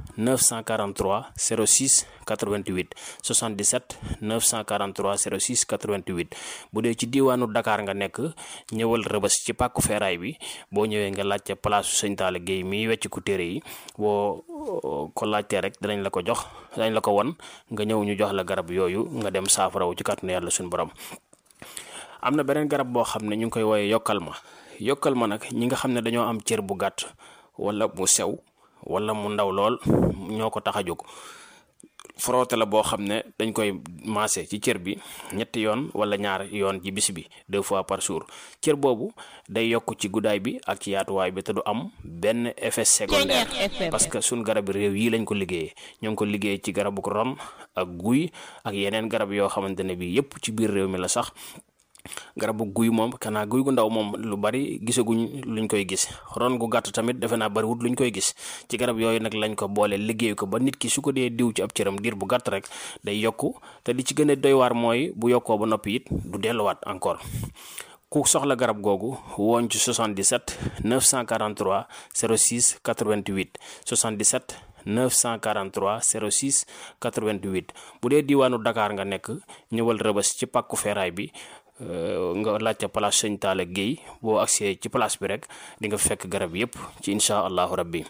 943 06 88 77 943 06 88 bu dee ci diiwaanu Dakar nga nekk ñëwal rëbës ci pàkku feeraay bi boo ñëwee nga laajte place sëñ Talla Guèye miy wecc ku téere yi boo ko laajtee rek danañ la ko jox danañ la ko won nga ñëw ñu jox la garab yooyu nga dem saafarawu ci kàttanu yàlla suñu borom am na beneen garab boo xam ne ñu ngi koy wooyee yokkal ma yokkal ma nag ñi nga xam ne dañoo am cër bu gàtt wala mu sew wala mu ndaw lool ñoo ko tax a jóg frotté la boo xam ne dañ koy maase ci cër bi ñetti yoon wala ñaar yoon ci bis bi deux fois par jour cër boobu day yokk ci guddaay bi ak ci yaatuwaay bi te du am benn effet secondaire parce que suñ garab réew yi lañ ko liggéeyee ñoo ngi ko liggéey ci garabu ron ak guy ak yeneen garab yoo xamante ne bi yépp ci biir réew mi la sax garabu guy moom kanaa guy gu ndaw moom lu bari gisaguñ luñ koy gis ron gu gàtt tamit defe naa bariwut luñ koy gis ci garab yooyu nag lañ ko boole liggéey ko ba nit ki su ko dee diw ci ab cëram diir bu gàtt rek day yokku te li ci gën a doy waar mooy bu yokkoo ba noppi it du delluwaat encore ku soxla garab googu woon ci 77 943 06 88 77 943 06 88 bu dee diwaanu Dakar nga nekk ñëwal rëbës ci pàkku feeraay bi nga laajte place sëñ Talla Guèye boo agsee ci place bi rek di nga fekk garab yépp ci incha allahu rabbi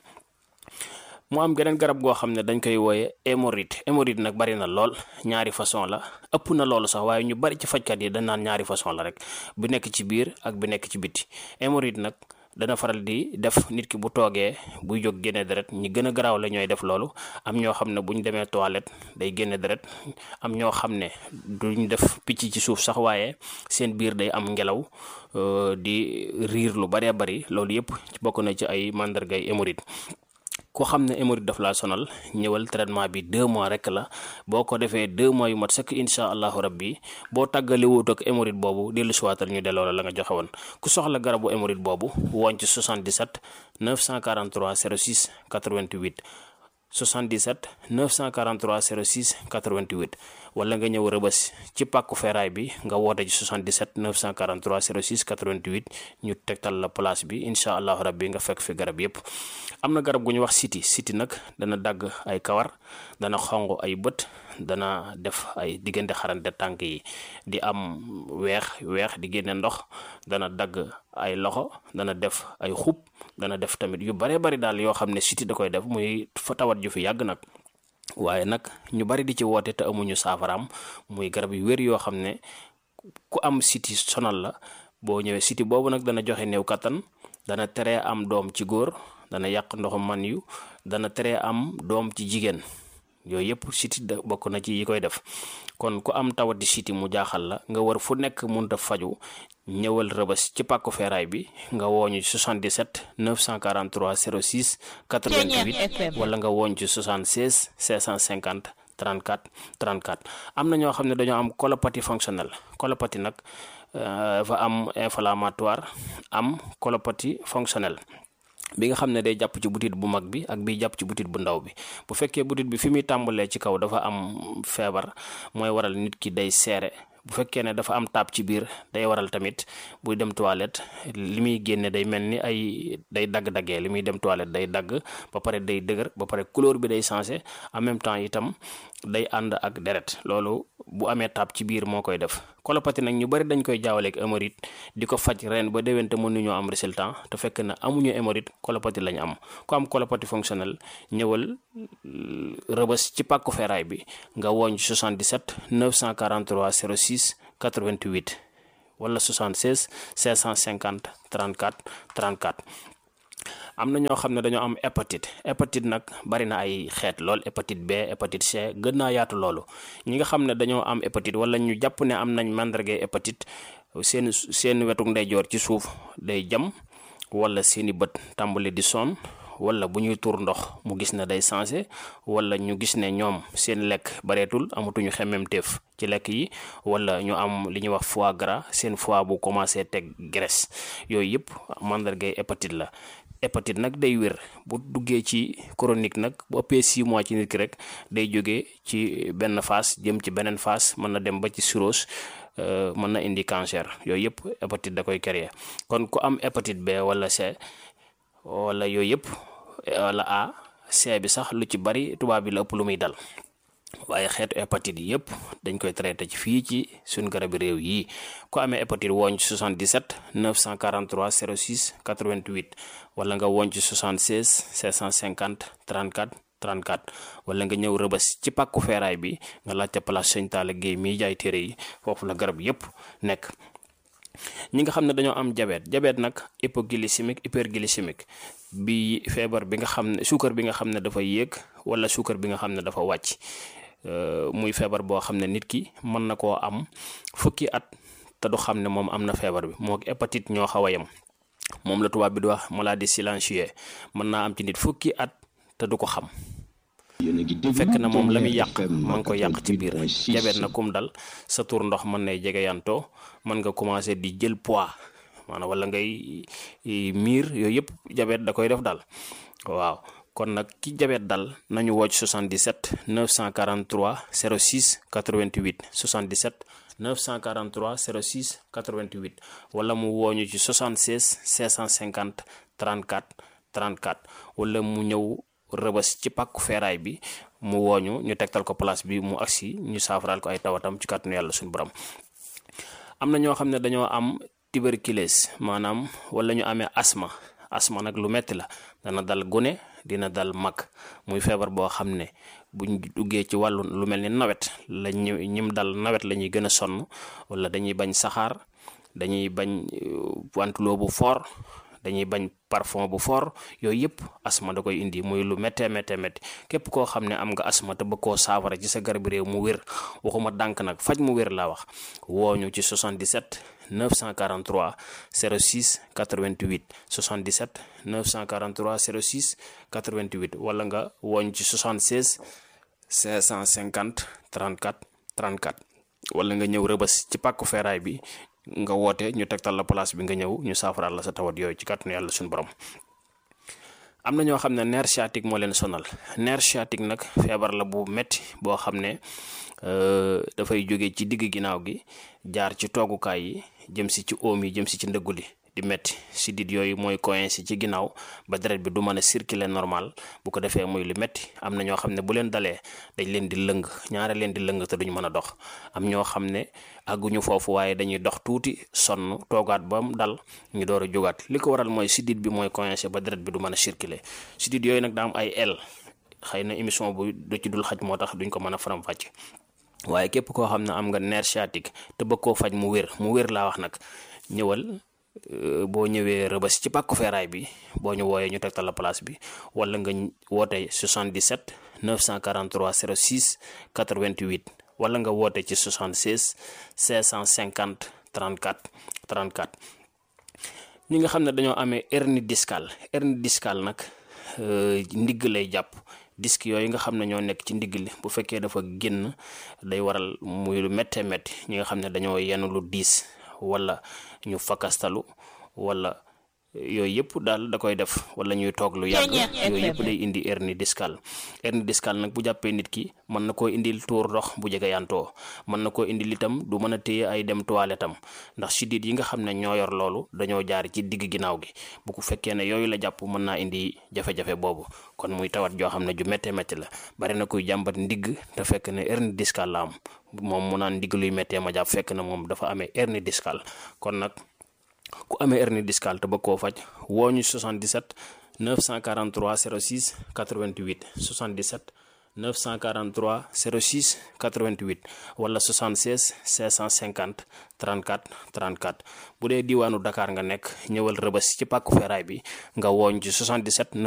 mu am geneen garab goo xam ne dañ koy wooye hémorroïde hémorroïde nag bari na lool ñaari façon la ëpp na loolu sax waaye ñu bari ci fajkat yi dañ naan ñaari façon la rek bu nekk ci biir ak bi nekk ci biti hémorroïde nag dana faral di def nit ki bu toogee buy jóg génne deret ñi gën a garaaw la ñooy def loolu am ñoo xam ne bu ñu demee toilette day génne deret am ñoo xam ne duñ def picc ci suuf sax waaye seen biir day am ngelaw di riir lu baree bari loolu yépp bokk na ci ay màndargay hémorroïde ku xam ne hémorroïde daf laa sonal ñëwal traitement bi deux mois rek la boo ko defee deux mois yu mat sëkk incha allahu rabbi boo tàggale wut ak hémorroïde boobu dellu siwaatal ñu delloo la la nga joxe woon ku soxla garabu hémorroïde boobu woon ci 77 943 06 88 77 943 06 88 wala nga ñëw rëbës ci pàkku feeraay bi nga woote ci 77 943 06 88 ñu tegtal la place bi incha allahu rabbi nga fekk fi garab yépp am na garab gu ñu wax siti siti nag dana dagg ay kawar dana xonq ay bët dana def ay diggante xarante tànk yi di am weex weex di génne ndox dana dagg ay loxo dana def ay xub dana def tamit yu bare bari daal yoo xam ne siti da koy def muy fa tawat ju fi yàgg nag waaye nag ñu bari di ci woote te amuñu saafaraam muy garab yu wér yoo xam ne ku am siti sonal la boo ñëwee siti boobu nag dana joxe néew kattan dana tere am doom ci góor dana yàq ndoxu man yu dana tere am doom ci jigéen yooyu yëpp siti da bokk na ci yi koy def kon ku am tawati siti mu jaaxal la nga war fu nekk munta faju ñëwal rëbës ci pàkku feeraay bi nga wooñu 77 943 06 88 wala nga wooñ ci 76 650 34 34 am na ñoo xam ne dañoo am colopathie fonctionnelle colopathie nag dafa am inflammatoire am colopathie fonctionnelle bi nga xam ne day jàpp ci butit bu mag bi ak bi jàpp ci butit bu ndaw bi bu fekkee butit bi fi muy tàmbalee ci kaw dafa am feebar mooy waral nit ki day seere bu fekkee ne dafa am taab ci biir day waral tamit buy dem toilette li muy génne day mel ni ay day dagg-daggee li muy dem toilette day dagg ba pare day dëgër ba pare couleur bi day changé en même temps itam day ànd ak deret loolu bu amee taab ci biir moo koy def colopathie nag ñu bari dañ koy jaawaleeg hémorroïde di ko faj ren ba déwén te mënuñoo am résultat te fekk na amuñu hémorroïde colopathie lañ am ku am colopathie fonctionnelle ñëwal rëbës ci pàkku feeraay bi nga wooñ 77 943 06 88 wala 76 550 34 34 am na ñoo xam ne dañoo am hépatite hépatite nag bari na ay xeet lool hépatite B hépatite C gën naa yaatu loolu ñi nga xam ne dañoo am hépatite wala ñu jàpp ne am nañ màndargay hépatite seen seen wetuk ndeyjoor ci suuf day jam wala seeni bët tàmbali di sonn wala bu ñuy tuur ndox mu gis ne day changé wala ñu gis ne ñoom seen lekk bareetul amatuñu xemmemteef ci lekk yi wala ñu am li ñuy wax foie gras seen foie bu commencé teg graisse yooyu yëpp màndargay hépatite la hépatite nag day wér bu duggee ci chronique nag bu ëppee 6 mois ci nit ki rek day jógee ci benn phase jëm ci beneen phase mën na dem ba ci cirrhose mën na indi cancer yooyu yëpp hépatite da koy créer kon ku am hépatite B wala C wala yooyu yëpp wala A C bi sax lu ci bari tubaab bi la ëpp lu muy dal waaye xeetu hépatite yi yëpp dañ koy traité ci fii ci suñ garabi réew yi ku amee hépatite wooñ ci 77 943 06 88 wala nga wooñ ci 76 550 34 34 wala nga ñëw rëbës ci pàkku feeraay bi nga laajte place Sëñ Talla Guèye mii jaay téere yi foofu la garab yëpp nekk ñi nga xam ne dañoo am diabète diabète nag hypoglycémique hyperglycémique bi feebar bi nga xam ne suukar bi nga xam ne dafa yéeg wala suukar bi nga xam ne dafa wàcc muy feebar boo xam ne nit ki mën na koo am fukki at te du xam ne moom am na feebar bi moo hépatite ñoo xaw a yem moom la tubaab bi di wax maladie silencieuse mën naa am ci nit fukki at te du ko xam fekk na moom la muy yàq ma ngi ko yàq ci biir jabet na kum dal sa tur ndox mën nay jege yantoo mën nga commencé di jël poids maanaam wala ngay miir yooyu yëpp jabet da koy def dal waaw kon nag ki jabet dal nañu wocc 77 943 06 88 77 943 06 88 wala mu wooñu ci 76 650 34 34 wala mu ñëw rëbës ci pàkku feeraay bi mu wooñu ñu tegtal ko place bi mu agsi ñu saafaraal ko ay tawatam ci kàttanu yàlla suñu borom am na ñoo xam ne dañoo am tuberculose maanaam wala ñu amee asma asma nag lu metti la dana dal gune dina dal mag muy feebar boo xam ne buñ duggee ci wàllu lu mel ni nawet la ñu ñim dal nawet la ñuy gën a sonn wala dañuy bañ saxaar dañuy bañ wantuloo bu fort dañuy bañ parfum bu fort yooyu yëpp asma da koy indi muy lu méttee méttee métti képp koo xam ne am nga asma te bëgg koo saafara ci sa garab réew mu wér waxuma dànk nag faj mu wér laa wax wooñu ci 77 943 06 88 77 943 06 88 wala nga wooñ ci 76 550 34 34 wala nga ñëw rëbës ci pàkku feeraay bi nga woote ñu tegtal la place bi nga ñëw ñu saafaraal la sa tawat yooyu ci kàttanu yàlla suñu borom am na ñoo xam ne nerf sciatique moo leen sonal nerf sciatique nag feebar la bu metti boo xam ne dafay jóge ci digg ginnaaw gi jaar ci toogukaay yi jëm si ci oom yi jëm si ci ndëggu li di metti sidit yooyu mooy coincé ci ginnaaw ba deret bi du mën a circuler normal bu ko defee muy lu metti am na ñoo xam ne bu leen dalee dañ leen di lëng ñaare leen di lëng te duñ mën a dox am ñoo xam ne àgguñu foofu waaye dañuy dox tuuti sonn toogaat ba mu dal ñu door a jógaat li ko waral mooy sidit bi mooy coincé ba deret bi du mën a circuler sidit yooyu nag daa am ay el xëy na émission bu du ci dul xaj moo tax duñ ko mën a faram fàcce waaye képp koo xam ne am nga nerf sciatique te bëgg koo faj mu wér mu wér laa wax nag ñëwal boo ñëwee rëbës ci pàkku feeraay bi boo ñu wooyee ñu tegtal la place bi wala nga woote 77 943 06 88 wala nga woote ci 76 550 34 34 ñi nga xam ne dañoo amee hernie discale hernie discale nag ndigg lay jàpp disque yooyu nga xam ne ñoo nekk ci ndigg li bu fekkee dafa génn day waral muy lu méttee métti ñi nga xam ne dañoo yenn lu diis wala ñu fakastalu wala yooyu yëpp daal da koy def wala ñuy toog lu yàgg yooyu yëpp day indi hernie discale hernie discale nag bu jàppee nit ki mën na koo indil tuur ndox bu jege yantoo mën na koo indil itam du mën a téye ay dem toilette am ndax siddiit yi nga xam ne ñoo yor loolu dañoo jaar ci digg ginnaaw gi bu ko fekkee ne yooyu la jàpp mën naa indi jafe-jafe boobu kon muy tawat joo xam ne ju méttee métti la bari na kuy jàmbat ndigg te fekk ne hernie discale la am moom mu naan ndigg luy méttee ma jàpp fekk na moom dafa amee hernie discale kon nag ku amee hernie discale te bëgg koo faj woo ñu 77 943 06 88 77 943 06 88 wala 76 650 34 34 bu dee diwaanu Dakar nga nekk ñëwal rëbës ci pàkku feeraay bi nga wooñ ci 77